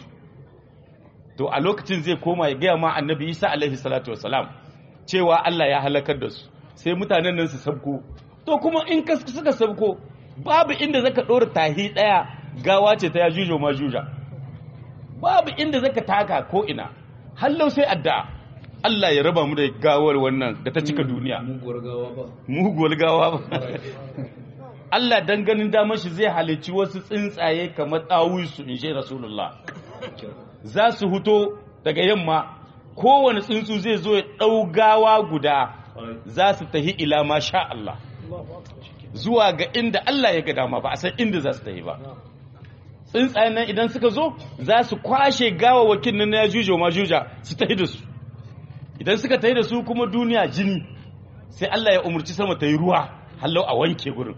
to a lokacin zai koma ya gaya ma annabi isa alaihi salatu wasalam cewa Allah ya halakar da su sai mutanen nan su sabko to kuma in ka suka sabko babu inda zaka ɗora tahi ɗaya gawa ce ta ya juja wa majuja babu inda zaka taka ko ina hallau sai addu'a Allah ya raba mu da gawar wannan da ta cika duniya muguwar gawa ba muguwar gawa ba Allah dan ganin damar shi zai halicci wasu tsuntsaye kamar ɗawusu in shi Rasulullah za su huto daga yamma kowane tsuntsu zai zo ya ɗau gawa guda za su tahi ila ma sha Allah zuwa ga inda Allah ya ga dama ba a san inda za su tahi ba tsuntsayen nan idan suka zo za su kwashe gawawakin nan na ya juja ma juja su tahi da su idan suka tahi da su kuma duniya jini sai Allah ya umarci sama ta yi ruwa hallau a wanke gurin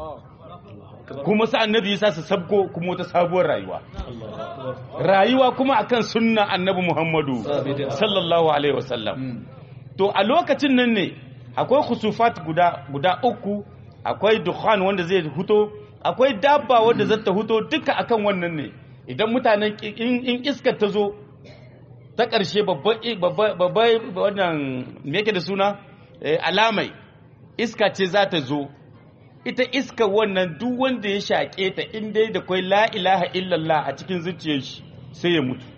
kuma sa annabi yasa su sabko kuma wata sabuwar rayuwa rayuwa kuma akan sunna annabi Muhammadu sallallahu alaihi wasallam to a lokacin nan ne akwai khusufat guda guda uku akwai dukhan wanda zai huto akwai dabba wanda zai ta huto duka akan wannan ne idan mutanen ki- in, in iskar ta zo ta ƙarshe babban wannan me yake da suna Eh, alamai iska ce za ta zo ita iska wannan duk wanda ya shaƙe ta in dai da kwai la ilaha illallah a cikin zuciyar shi sai ya mutu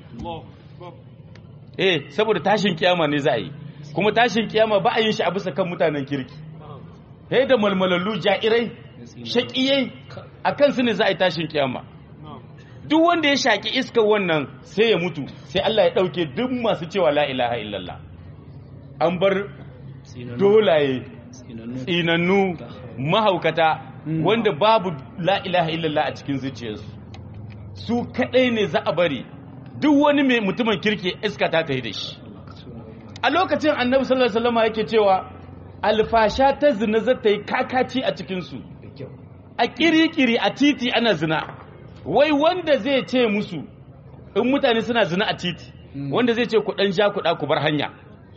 eh saboda tashin kiyama ne za a yi kuma tashin kiyama ba a yin shi a bisa kan mutanen kirki sai da malmalallu ja'irai shaƙiyai a kansu ne za a yi tashin kiyama duk wanda ya shaƙi iskar wannan sai ya mutu sai Allah ya ɗauke duk masu cewa la ilaha illallah an bar dolaye tsinannu mahaukata wanda babu la ilaha illallah a cikin zuciyarsu su kadai ne za a bari duk wani mai mutumin kirki iska ta tafi da shi a lokacin annabi sallallahu alaihi wasallam yake cewa alfasha ta zina za ta yi kakaci a cikinsu a kirikiri a titi ana zina wai wanda zai ce musu in mutane suna zina a titi wanda zai ce ku dan ja ku da ku bar hanya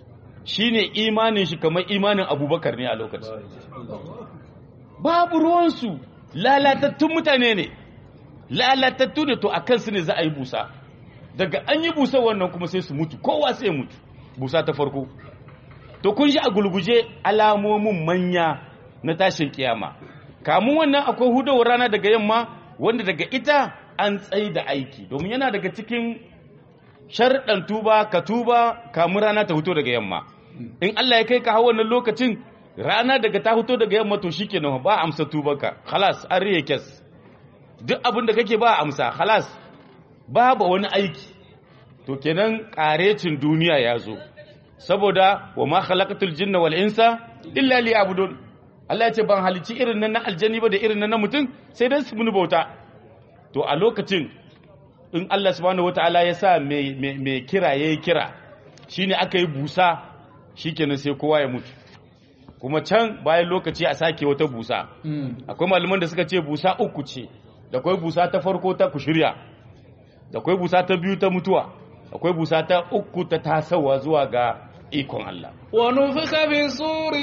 shine imanin shi kamar imanin abubakar ne a lokacin babu ruwansu lalatattun mutane ne lalatattu ne to a kansu ne za a yi busa daga an yi busa wannan kuma sai su mutu kowa sai ya mutu busa ta farko to kun shi a gulguje alamomin manya na tashin kiyama kamun wannan akwai hudawar rana daga yamma wanda daga ita an tsaye da aiki domin yana daga cikin sharɗan tuba ka tuba kamun rana ta fito daga yamma in Allah ya kai ka hawa wannan lokacin rana daga ta fito daga yamma to shikenan ba amsa tubanka khalas an riye kes duk abin da kake ba amsa khalas babu wani aiki to kenan karecin duniya ya zo saboda wa ma khalaqatul jinna wal insa illa liya'budun Allah ya ce ban halici irin nan na aljani ba da irin nan na mutum sai dan su muni bauta to a lokacin in Allah subhanahu wataala ya sa mai mai kira yayi kira shine aka yi busa shikenan sai kowa ya mutu kuma can bayan lokaci a sake wata busa akwai malaman da suka ce busa uku ce da akwai busa ta farko ta kushirya da akwai busa ta biyu ta mutuwa akwai busa ta uku ta tasawa zuwa ga ikon Allah ونفخ في الصور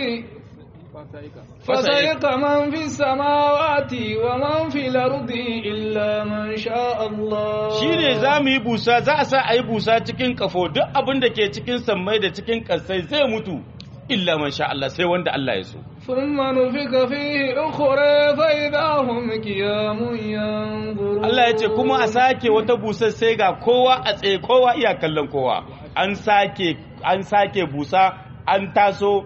فصيق من في السماوات ومن في الأرض إلا من شاء الله shine za mu yi busa za a sa a yi busa cikin kafo duk abin da ke cikin sammai da cikin kasai zai mutu illa man sha Allah sai wanda Allah ya so ثم نفخ فيه أخرى فإذا هم قيام ينظرون Allah ya ce kuma a sake wata busar sai ga kowa a tsaye kowa iya kallon kowa an sake an sake busa an taso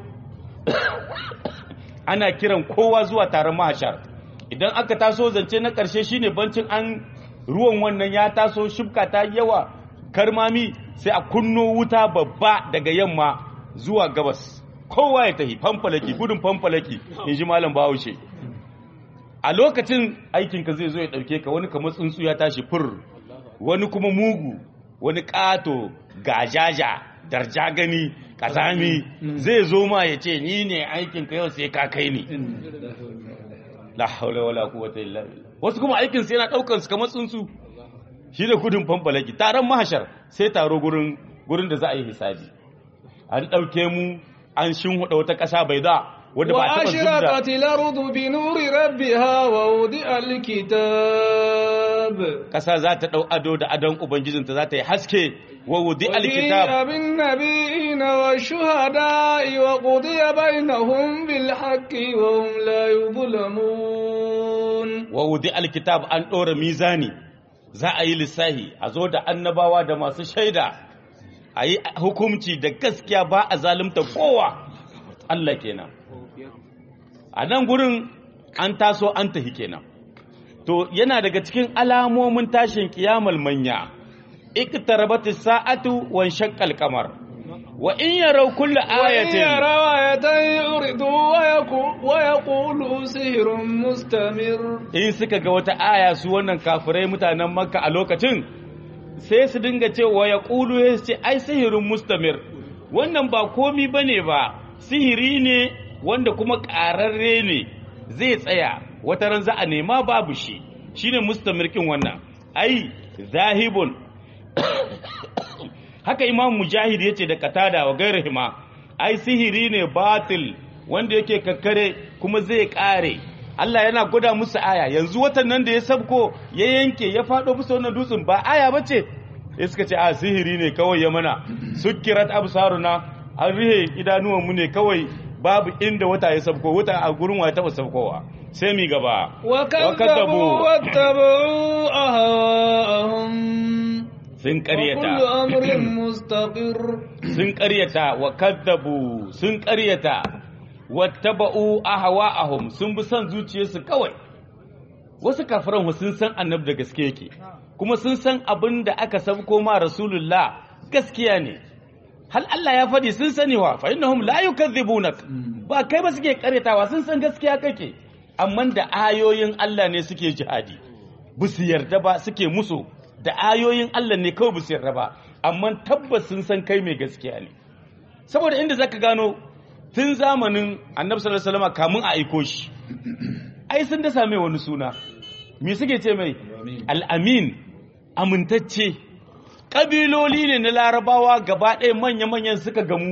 ana kiran kowa zuwa taron mahashar idan aka taso zance na ƙarshe shine bancin an ruwan wannan ya taso shibka ta yawa karmami sai a kunno wuta babba daga yamma zuwa gabas kowa ya tafi famfalaki gudun famfalaki in ji malam bahaushe a lokacin aikinka zai zo ya ɗauke ka wani kamar tsuntsu ya tashi fur wani kuma mugu wani ƙato gajaja darja gani ƙazami zai zo ma ya ce ni ne aikinka yau sai ka kai ni la haula wala quwwata illa billah wasu kuma aikin su yana daukan su kamar tsuntsu shi da gudun fanfalaki taron mahashar sai taro gurin gurin da za a yi hisabi an dauke mu an shinhuda wata kasa bai da wanda ba a taba zubda وأشرقت الأرض بنور ربها ووضع الكتاب kasa za ta dau ado da adon ubangijinta za ta yi haske wa wudi alkitab وجيء بالنبيين والشهداء وقضي بينهم بالحق وهم لا يظلمون wa wudi alkitab an ɗora mizani za a yi lissahi a zo da annabawa da masu shaida a yi hukumci da gaskiya ba a zalunta kowa Allah kenan a nan gurin an taso an tahi kenan to yana daga cikin alamomin tashin kiyamal manya iqtarabat as-sa'atu wa shaqqal qamar wa in yaraw kullu وإن ayatin يروا آية يعرضوا ويقو- ويقولوا سحر مستمر in suka ga wata aya su wannan kafirai mutanen makka a lokacin sai su dinga cewa ya ƙulu ya ce ai sihirin mustamir wannan ba komi ba ne ba sihiri ne wanda kuma ƙararre ne zai tsaya wata ran za a nema babu shi shine mustamirkin wannan ai zahibun haka imam mujahid ya ce da katada wa gairahima ai sihiri ne batil wanda yake kakkare kuma zai kare Allah yana gwada musu aya yanzu watan nan da ya sabko ya yanke ya faɗo musu wannan dutsen ba aya bace ya suka ce a sihiri ne kawai ya mana sukkirat absaruna an rihe idanuwan mu ne kawai babu inda wata ya sabko wata a gurin wa ya taba sabkowa sai mi gaba وكذبوا واتبعوا أهواءهم sun وكل karyata أمر مستقر sun ƙaryata wa kaddabu sun ƙaryata wattaba'u ahwa'ahum sun bi son zuciyarsu kawai wasu kafiran sun san annabi da gaske yake kuma sun san abin da aka sabko ma rasulullah gaskiya ne hal Allah ya faɗi sun sani wa fa innahum la yukadhibunak ba kai ba suke ƙaryatawa sun san gaskiya kake amma da ayoyin Allah ne suke jihadi bu su yarda ba suke musu da ayoyin Allah ne kawai bu su yarda ba amma tabbas sun san kai mai gaskiya ne saboda inda zaka gano tun zamanin annabi sallallahu alaihi wasallam kamun a aiko shi ai sun da same wani suna me suke ce mai al-amin amintacce kabiloli ne na larabawa gaba ɗaya manya-manyan suka gamu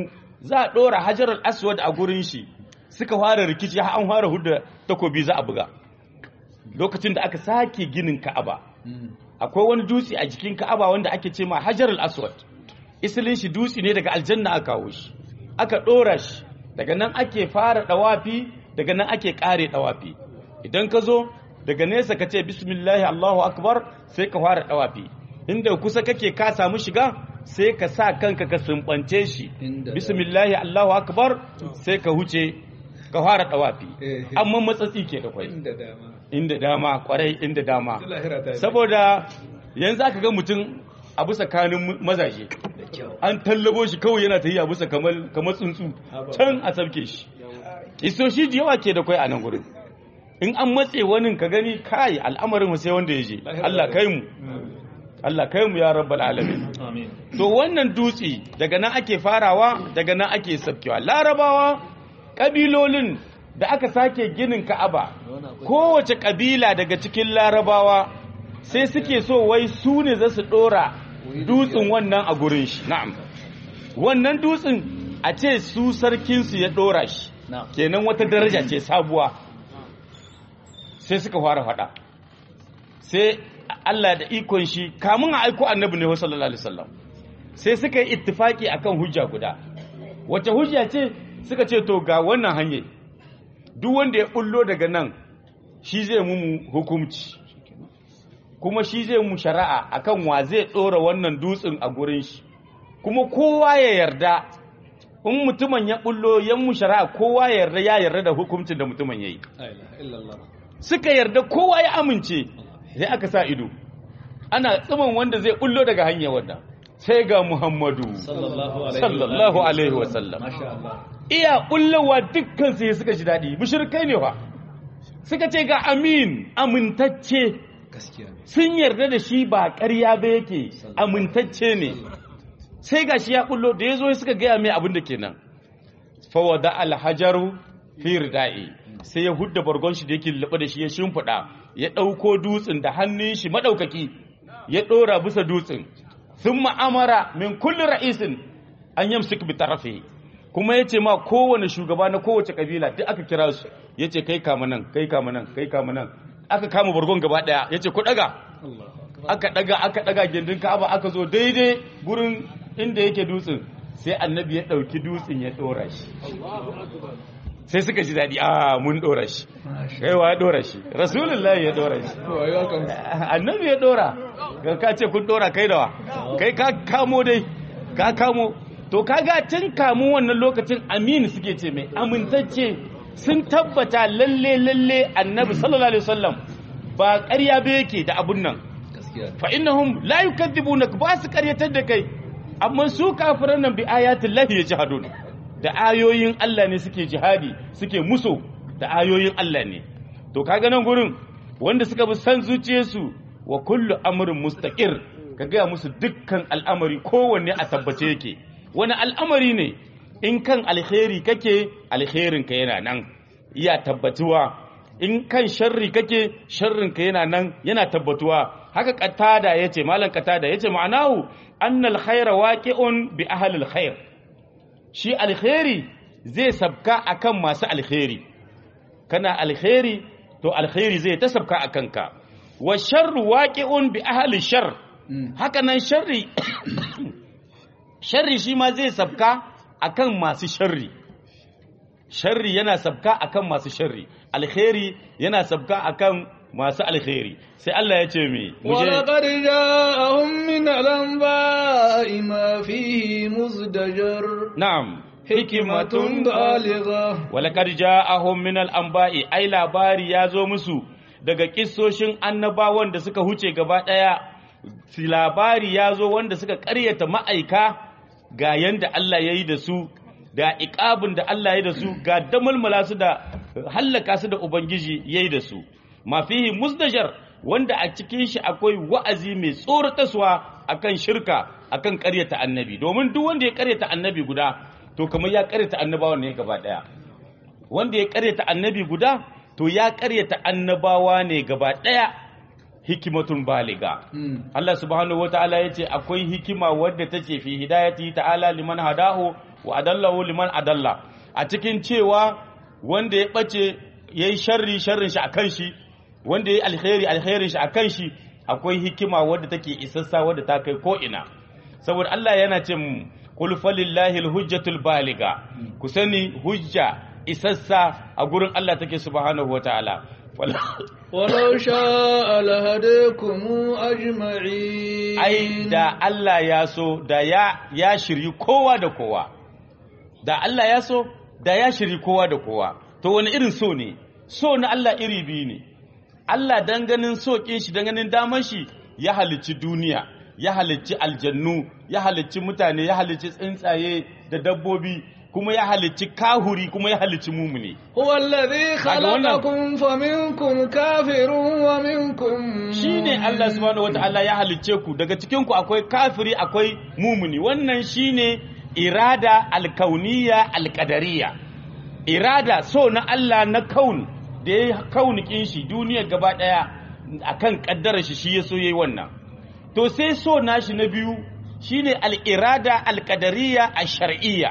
za a ɗora hajarar aswad a gurin shi suka fara rikici har an fara hudda takobi za a buga lokacin da aka sake ginin ka'aba akwai wani dutse a jikin ka'aba wanda ake ce ma hajarar aswad isilin shi dutse ne daga aljanna aka kawo shi aka ɗora shi daga nan ake fara ɗawafi daga nan ake ƙare ɗawafi idan ka zo daga nesa ka ce bismillahi allahu akbar sai ka fara ɗawafi inda kusa kake ka samu shiga sai ka sa kanka ka sumbance shi Inda- bismillahi allahu akbar sai ka huce ka fara ɗawafi Eh. amma matsatsi ke da kwai inda dama inda dama kwarai inda dama lahira ta yi saboda yanzu aka ga mutum a bisa kanin mazaje da kyau an tallabo shi kawai yana ta yi a bisa kamar kamar tsuntsu can a sabke shi isoshi da yawa ke da kwai a nan gurin in an matse wani ka gani kai al'amarin mu sai wanda ya je Allah kai mu Allah kai mu ya rabbal alamin amin to wannan dutse daga nan ake farawa daga nan ake sabkewa larabawa kabilolin da aka sake ginin ka'aba kowace kabila daga cikin larabawa sai suke so wai su ne za su dora dutsen wannan a gurin shi na'am wannan dutsen a ce su sarkinsu ya dora shi na'am kenan wata daraja ce sabuwa sai suka fara fada sai Allah da ikon shi kamun a aiko annabi ne sallallahu alaihi wasallam sai suka yi ittifaki akan hujja guda wace hujja ce suka ce to ga wannan hanye duk wanda ya bullo daga nan shi zai mu hukunci kuma shi zai mu shari'a akan wa zai dora wannan dutsen a gurin shi kuma kowa ya yarda in mutumin ya bullo yan mu shari'a kowa ya yarda ya yarda da hukuncin da mutumin yayi la ilaha illallah suka yarda kowa ya amince sai aka sa ido ana tsiman wanda zai bullo daga hanyar wanda sai ga Muhammadu sallallahu alaihi sallallahu alaihi wa sallam masha Allah iya bullowa dukkan sai suka ji dadi mushrikai ne fa suka ce ga amin amintacce gaskiya ne sun yarda da shi ba ƙarya ba yake amintacce ne sai ga shi ya bullo da ya zo suka gaya mai abin da kenan fawada alhajaru fi ridai sai ya hudda bargon shi da yake lulluɓe da shi ya shimfiɗa ya ɗauko dutsen da hannun shi maɗaukaki ya ɗora bisa dutsen sun ma'amara min kulli ra'isin an yamsik bi tarafi kuma ya ce ma kowane shugaba na kowace kabila duk aka kira su ya ce kai kama nan kai kama nan kai kama nan aka kama bargon gaba ɗaya ya ce ku ɗaga aka daga aka daga gindin Ka'aba aka zo daidai gurin inda yake dutsen sai annabi ya dauki dutsen ya dora shi sai suka ji dadi a mun dora shi kaiwa ya dora shi rasulullahi ya dora shi to ayi wakan annabi ya dora ga ka ce kun dora kai dawa kai ka kamo dai ka kamo to kaga tun kamun wannan lokacin aminu suke ce mai amintacce sun tabbata lalle lalle annabi sallallahu alaihi wasallam ba ƙarya ba yake da abun nan gaskiya ne fa innahum la yukadzibunak ba su karyatar da kai amma su kafiran nan bi ayatin lahi yajhadun da ayoyin Allah ne suke jihadi suke muso da ayoyin Allah ne to kaga nan gurin wanda suka bi san zuciyarsu wa kullu amrin mustaqir ka gaya musu dukkan al'amari kowanne a tabbace yake wani al'amari ne in kan alkhairi kake alkhairin ka yana nan iya tabbatuwa in kan sharri kake sharrin ka yana nan yana tabbatuwa haka qatada yace malam qatada yace ma'anahu annal khaira waqi'un bi ahli alkhair shi alkhairi zai sabka akan masu alkhairi kana alkhairi to alkhairi zai ta sabka akan ka wa sharru waqi'un bi ahli shar haka nan sharri sharri shi ma zai sabka akan masu sharri sharri yana sabka akan masu sharri alkhairi yana sabka akan masu alkhairi sai Allah ya ce mi ولقد جاءهم من الأنباء ما فيه مزدجر na'am حكمة بالغة walakar ja'ahum min al-anba'i ai labari ya zo musu daga kissoshin annabawan da suka huce gaba daya si labari ya zo wanda suka ƙaryata ma'aika ga yanda Allah ya yi da su da iqabin da Allah ya yi da su ga damalmala su da hallaka su da ubangiji ya yi da su ma fihi musdajar wanda a cikin shi akwai wa'azi mai tsorataswa akan shirka akan ƙaryata annabi domin duk wanda ya ƙaryata annabi guda to kamar ya ƙaryata annabawan ne gaba daya wanda ya ƙaryata annabi guda to ya ƙaryata annabawa ne gaba daya hikimatun baliga Allah subhanahu wataala yace akwai hikima wadda take fi hidayati ta'ala liman hadahu wa adallahu liman adalla a cikin cewa wanda ya bace yayi sharri sharrin shi akan shi wanda yayi alkhairi alkhairin shi akan shi akwai hikima wadda take isassa wadda ta kai ko ina saboda Allah yana ce mu qul falillahi alhujjatul baliga ku sani hujja isassa a gurin Allah take subhanahu wataala ولو شاء لهديكم أجمعين ai da Allah ya so da ya ya shiryi kowa da kowa da Allah ya so da ya shiryi kowa da kowa to wani irin so ne so na Allah iri biyu ne Allah dan ganin so kin shi dan ganin daman shi ya halicci duniya ya halicci aljannu ya halicci mutane ya halicci tsuntsaye da dabbobi kuma ya halicci kahuri kuma ya halicci mumuni هو الذي خلقكم فمنكم كافر ومنكم shine Allah subhanahu wataala ya halicce ku daga cikin ku akwai kafiri akwai mumuni wannan shine irada alkauniya alqadariya irada so na Allah na kaun da ya kaunikin shi duniya gaba daya akan kaddarar shi shi ya so yayi wannan to sai so nashi na biyu shine al-irada al-qadariyya ash-shar'iyya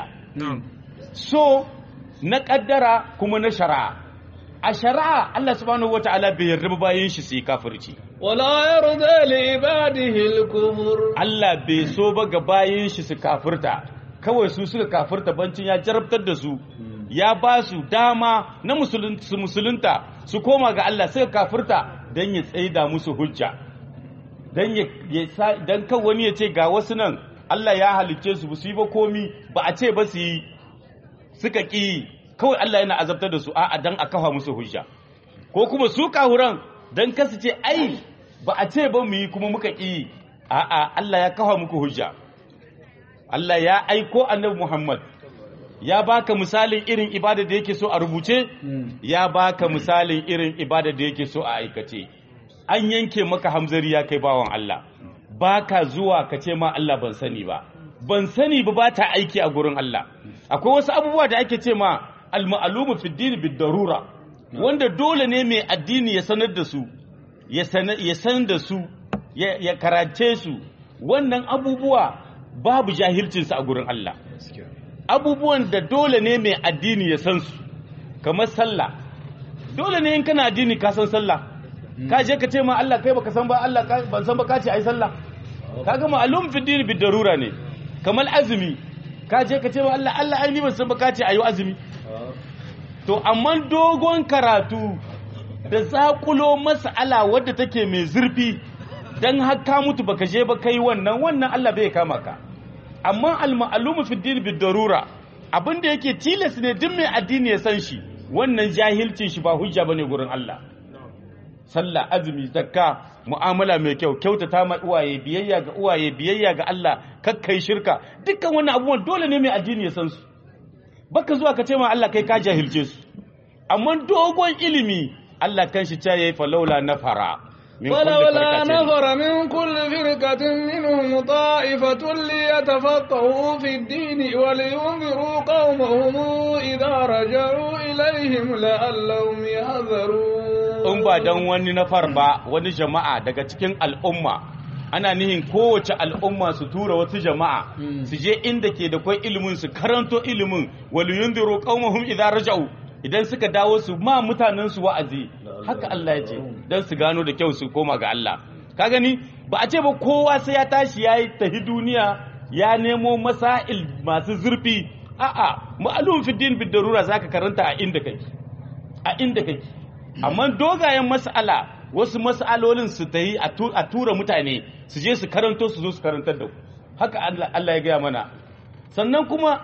so na kaddara kuma na shari'a a shari'a Allah subhanahu wataala bai yarda ba bayan shi sai kafirci ولا يرضى لعباده الكفر Allah bai so ba ga bayan shi su kafirta kawai su suka kafirta bancin ya jarabtar da su ya ba su dama na musulun- su musulunta su koma ga Allah suka kafirta don ya tsaida musu hujja don ya ya sa- don kan wani ya ce ga wasu nan Allah ya halicce su ba su yi ba komi ba a ce ba su yi suka ƙi kawai Allah yana azabtar da su a'a dan a kafa musu hujja ko kuma su kahuran dan kasu ce ai ba a ce ba mu yi kuma muka ƙi a'a Allah ya kafa muku hujja Allah ya aiko annabi Muhammad ya baka misalin irin ibada da yake so a rubuce ya baka misalin irin ibada da yake so a aikace an yanke maka hamzari ya kai bawan Allah baka zuwa ka ce ma Allah ban sani ba ban sani ba ba ta aiki a gurin Allah akwai wasu abubuwa da ake ce ma al-ma'lumu fi din bid darura wanda dole ne mai addini ya sanar da su ya sanar ya san da su ya, ya karace su wannan abubuwa babu jahilcin su a gurin Allah abubuwan da dole ne mai addini ya san su kamar sallah dole ne in kana addini ka san sallah ka je ka ce ma Allah kai baka san ba Allah ka- ban san ba ka ce ai sallah kaga ma'lum fi din bid darura ne kamar azumi ka je ka ce ma Allah Allah ai ni ban san ba ka ce ayi azumi to amma dogon karatu da zakulo mas'ala wadda take mai zurfi dan har ka mutu baka je ba kai wannan wannan Allah bai kama ka amma al-ma'lumu fi din bid darura abinda yake tilas ne duk mai addini ya san shi wannan jahilcin shi ba hujja bane gurin Allah sallah azumi zakka mu'amala mai kyau kyautata ma uwaye biyayya ga uwaye biyayya ga Allah kakkai shirka dukkan wannan abubuwan dole ne mai addini ya san su baka zuwa ka ce ma Allah kai ka jahilce su amma dogon ilimi Allah kanshi ta yayi falaula nafara min kulli ولولا firqatin. نفر من كل فرقة منهم طائفة ليتفقهوا في الدين ولينذروا قومهم إذا رجعوا إليهم لعلهم يحذرون in ba dan wani nafar ba wani jama'a daga cikin al'umma ana nihin kowace al'umma su tura wasu jama'a su je inda ke da kwai ilimin su karanto ilimin wal yundiru qaumahum idza raja'u idan suka dawo su ma mutanen su wa'azi haka Allah ya ce dan su gano da kyau su koma ga Allah ka gani ba a ce ba kowa sai ya tashi yayi tahi duniya ya nemo masail masu zurfi a'a ma'lum fi din bid darura zaka karanta a inda kake a inda kake amma dogayen mas'ala wasu mas'alolin su ta yi a tura mutane su je su karanto su zo su karantar da ku haka Allah Allah ya gaya mana sannan kuma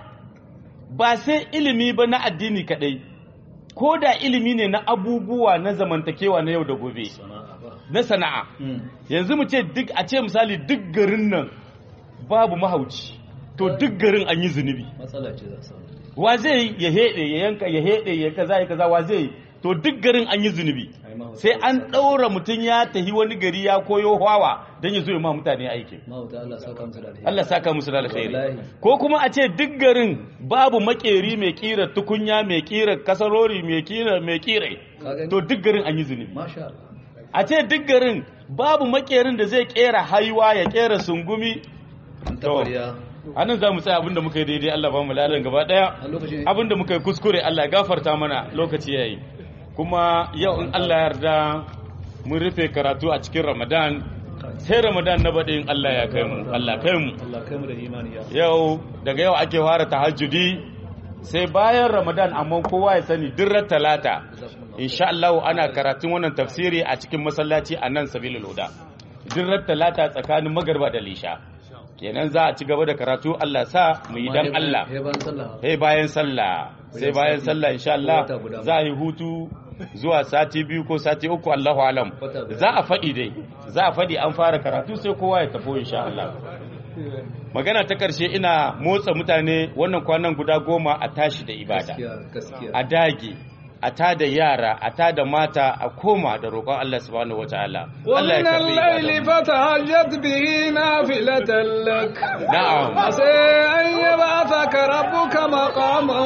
ba sai ilimi ba na addini kadai ko da ilimi ne na abubuwa na zamantakewa na yau da gobe na sana'a yanzu mu ce duk a ce misali duk garin nan babu mahauci to duk garin an yi zunubi matsala ce za samu wa zai yi ya heɗe ya yanka ya heɗe ya kaza ya kaza wa zai yi to duk garin an yi zunubi Ai, mahauta sai an za samu. ɗaura mutum ya tahi wani gari ya koyo hawa don ya zo ya ma mutane aiki mahauta Allah saka musu da alheri Allah saka musu da alkhairi Wallahi. ko kuma a ce duk garin babu makeri mai kira tukunya mai kira kasarori mai kira mai kira Ka gani? to duk garin an yi zunubi masha Allah a ce duk garin babu makerin da zai kera haiwa ya kera sungumi an tabariya anan za mu tsaya abinda muka yi daidai Allah ba mu ladan gaba daya a lokacin abinda muka yi kuskure Allah ya gafarta mana lokaci yayi kuma yau in Allah ya yarda mun rufe karatu a cikin Ramadan sai Ramadan na baɗin Allah ya kai mu Allah kai mu Allah kai mu da imani ya yau daga yau ake fara tahajjudi sai bayan Ramadan amma kowa ya sani dirrar talata insha Allah ana karatun wannan tafsiri a cikin masallaci a nan sabilul huda dirrar talata tsakanin magarba da lisha kenan za a ci gaba da karatu Allah sa mu yi dan Allah he ban sallah sai bayan sallah sai bayan sallah insha Allah Wata guda. za a yi hutu zuwa sati biyu ko sati uku Allahu alam Wata guda. za a faɗi dai za a faɗi an fara karatu sai kowa ya tafi insha Allah magana ta karshe ina motsa mutane wannan kwanan guda goma a tashi da ibada gaskiya gaskiya a dage a tada yara a tada mata a koma da roƙon Allah subhanahu wataala Allah ya ومن karbi الليل ibada فتهجد به نافلة لك na'am عسى أن يبعثك ربك مقاما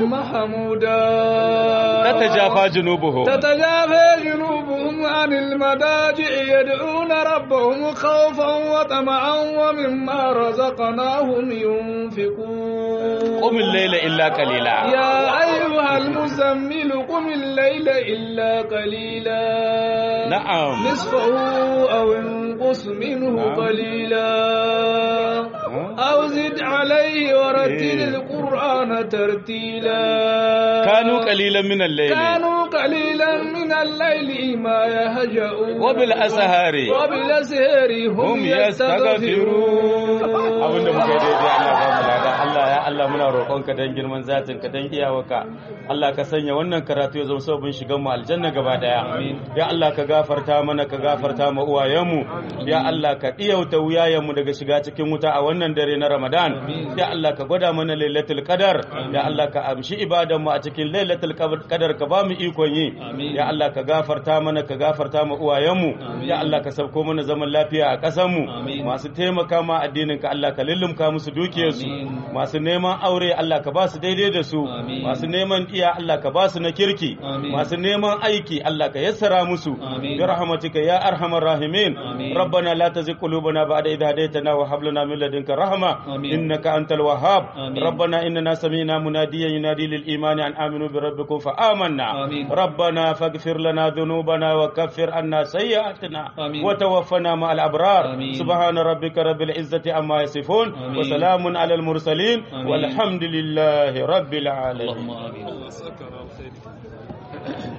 محمودا tatajafa junubuhum تتجافى جنوبهم عن المضاجع يدعون ربهم خوفا وطمعا ومما رزقناهم ينفقون qum al-layla illa qalila يا أيها المزمل قم الليل إلا قليلا na'am نصفه أو انقص منه نعم. قليلا نعم. أو زد عليه ورتل إيه. القرآن ترتيلا kanu qalilan min al-layli كانوا قليلا من الليل ما يهجؤون وبالأسهار وبالأسهار هم hum yastaghfirun abinda muka yi daidai Allah ba mu lada Allah ya Allah muna roƙonka dan girman zatin ka dan iyawarka Allah ka sanya wannan karatu ya zama sabon shigan mu aljanna gaba daya ya Allah ka gafarta mana ka gafarta ma uwayenmu ya Allah ka diyauta wuyayenmu daga shiga cikin wuta a wannan dare na Ramadan ya Allah ka gwada mana lailatul qadar ya Allah ka amshi ibadan mu a cikin lailatul qadar ka ba mu ikon yi ya Allah ka gafarta mana ka gafarta ma uwayenmu ya Allah ka sauko mana zaman lafiya a ƙasar mu masu taimaka ma addinin ka Allah ka lullumka musu dukiyarsu masu neman aure Allah ka ba su daidai da su masu neman iya Allah ka ba su na kirki masu neman aiki Allah ka yassara musu bi rahmatika ya arhamar rahimin rabbana la tuzigh qulubana ba'da idh hadaytana wa hab lana min ladunka rahma innaka antal wahhab rabbana innana sami'na munadiyan yunadi lil imani an aminu bi rabbikum fa amanna rabbana faghfir lana dhunubana wa kaffir anna sayyi'atina wa tawaffana ma'al abrar subhana rabbika rabbil izzati amma yasifun wa salamun alal mursalin walhamdulillahi rabbil alamin اللهم آمين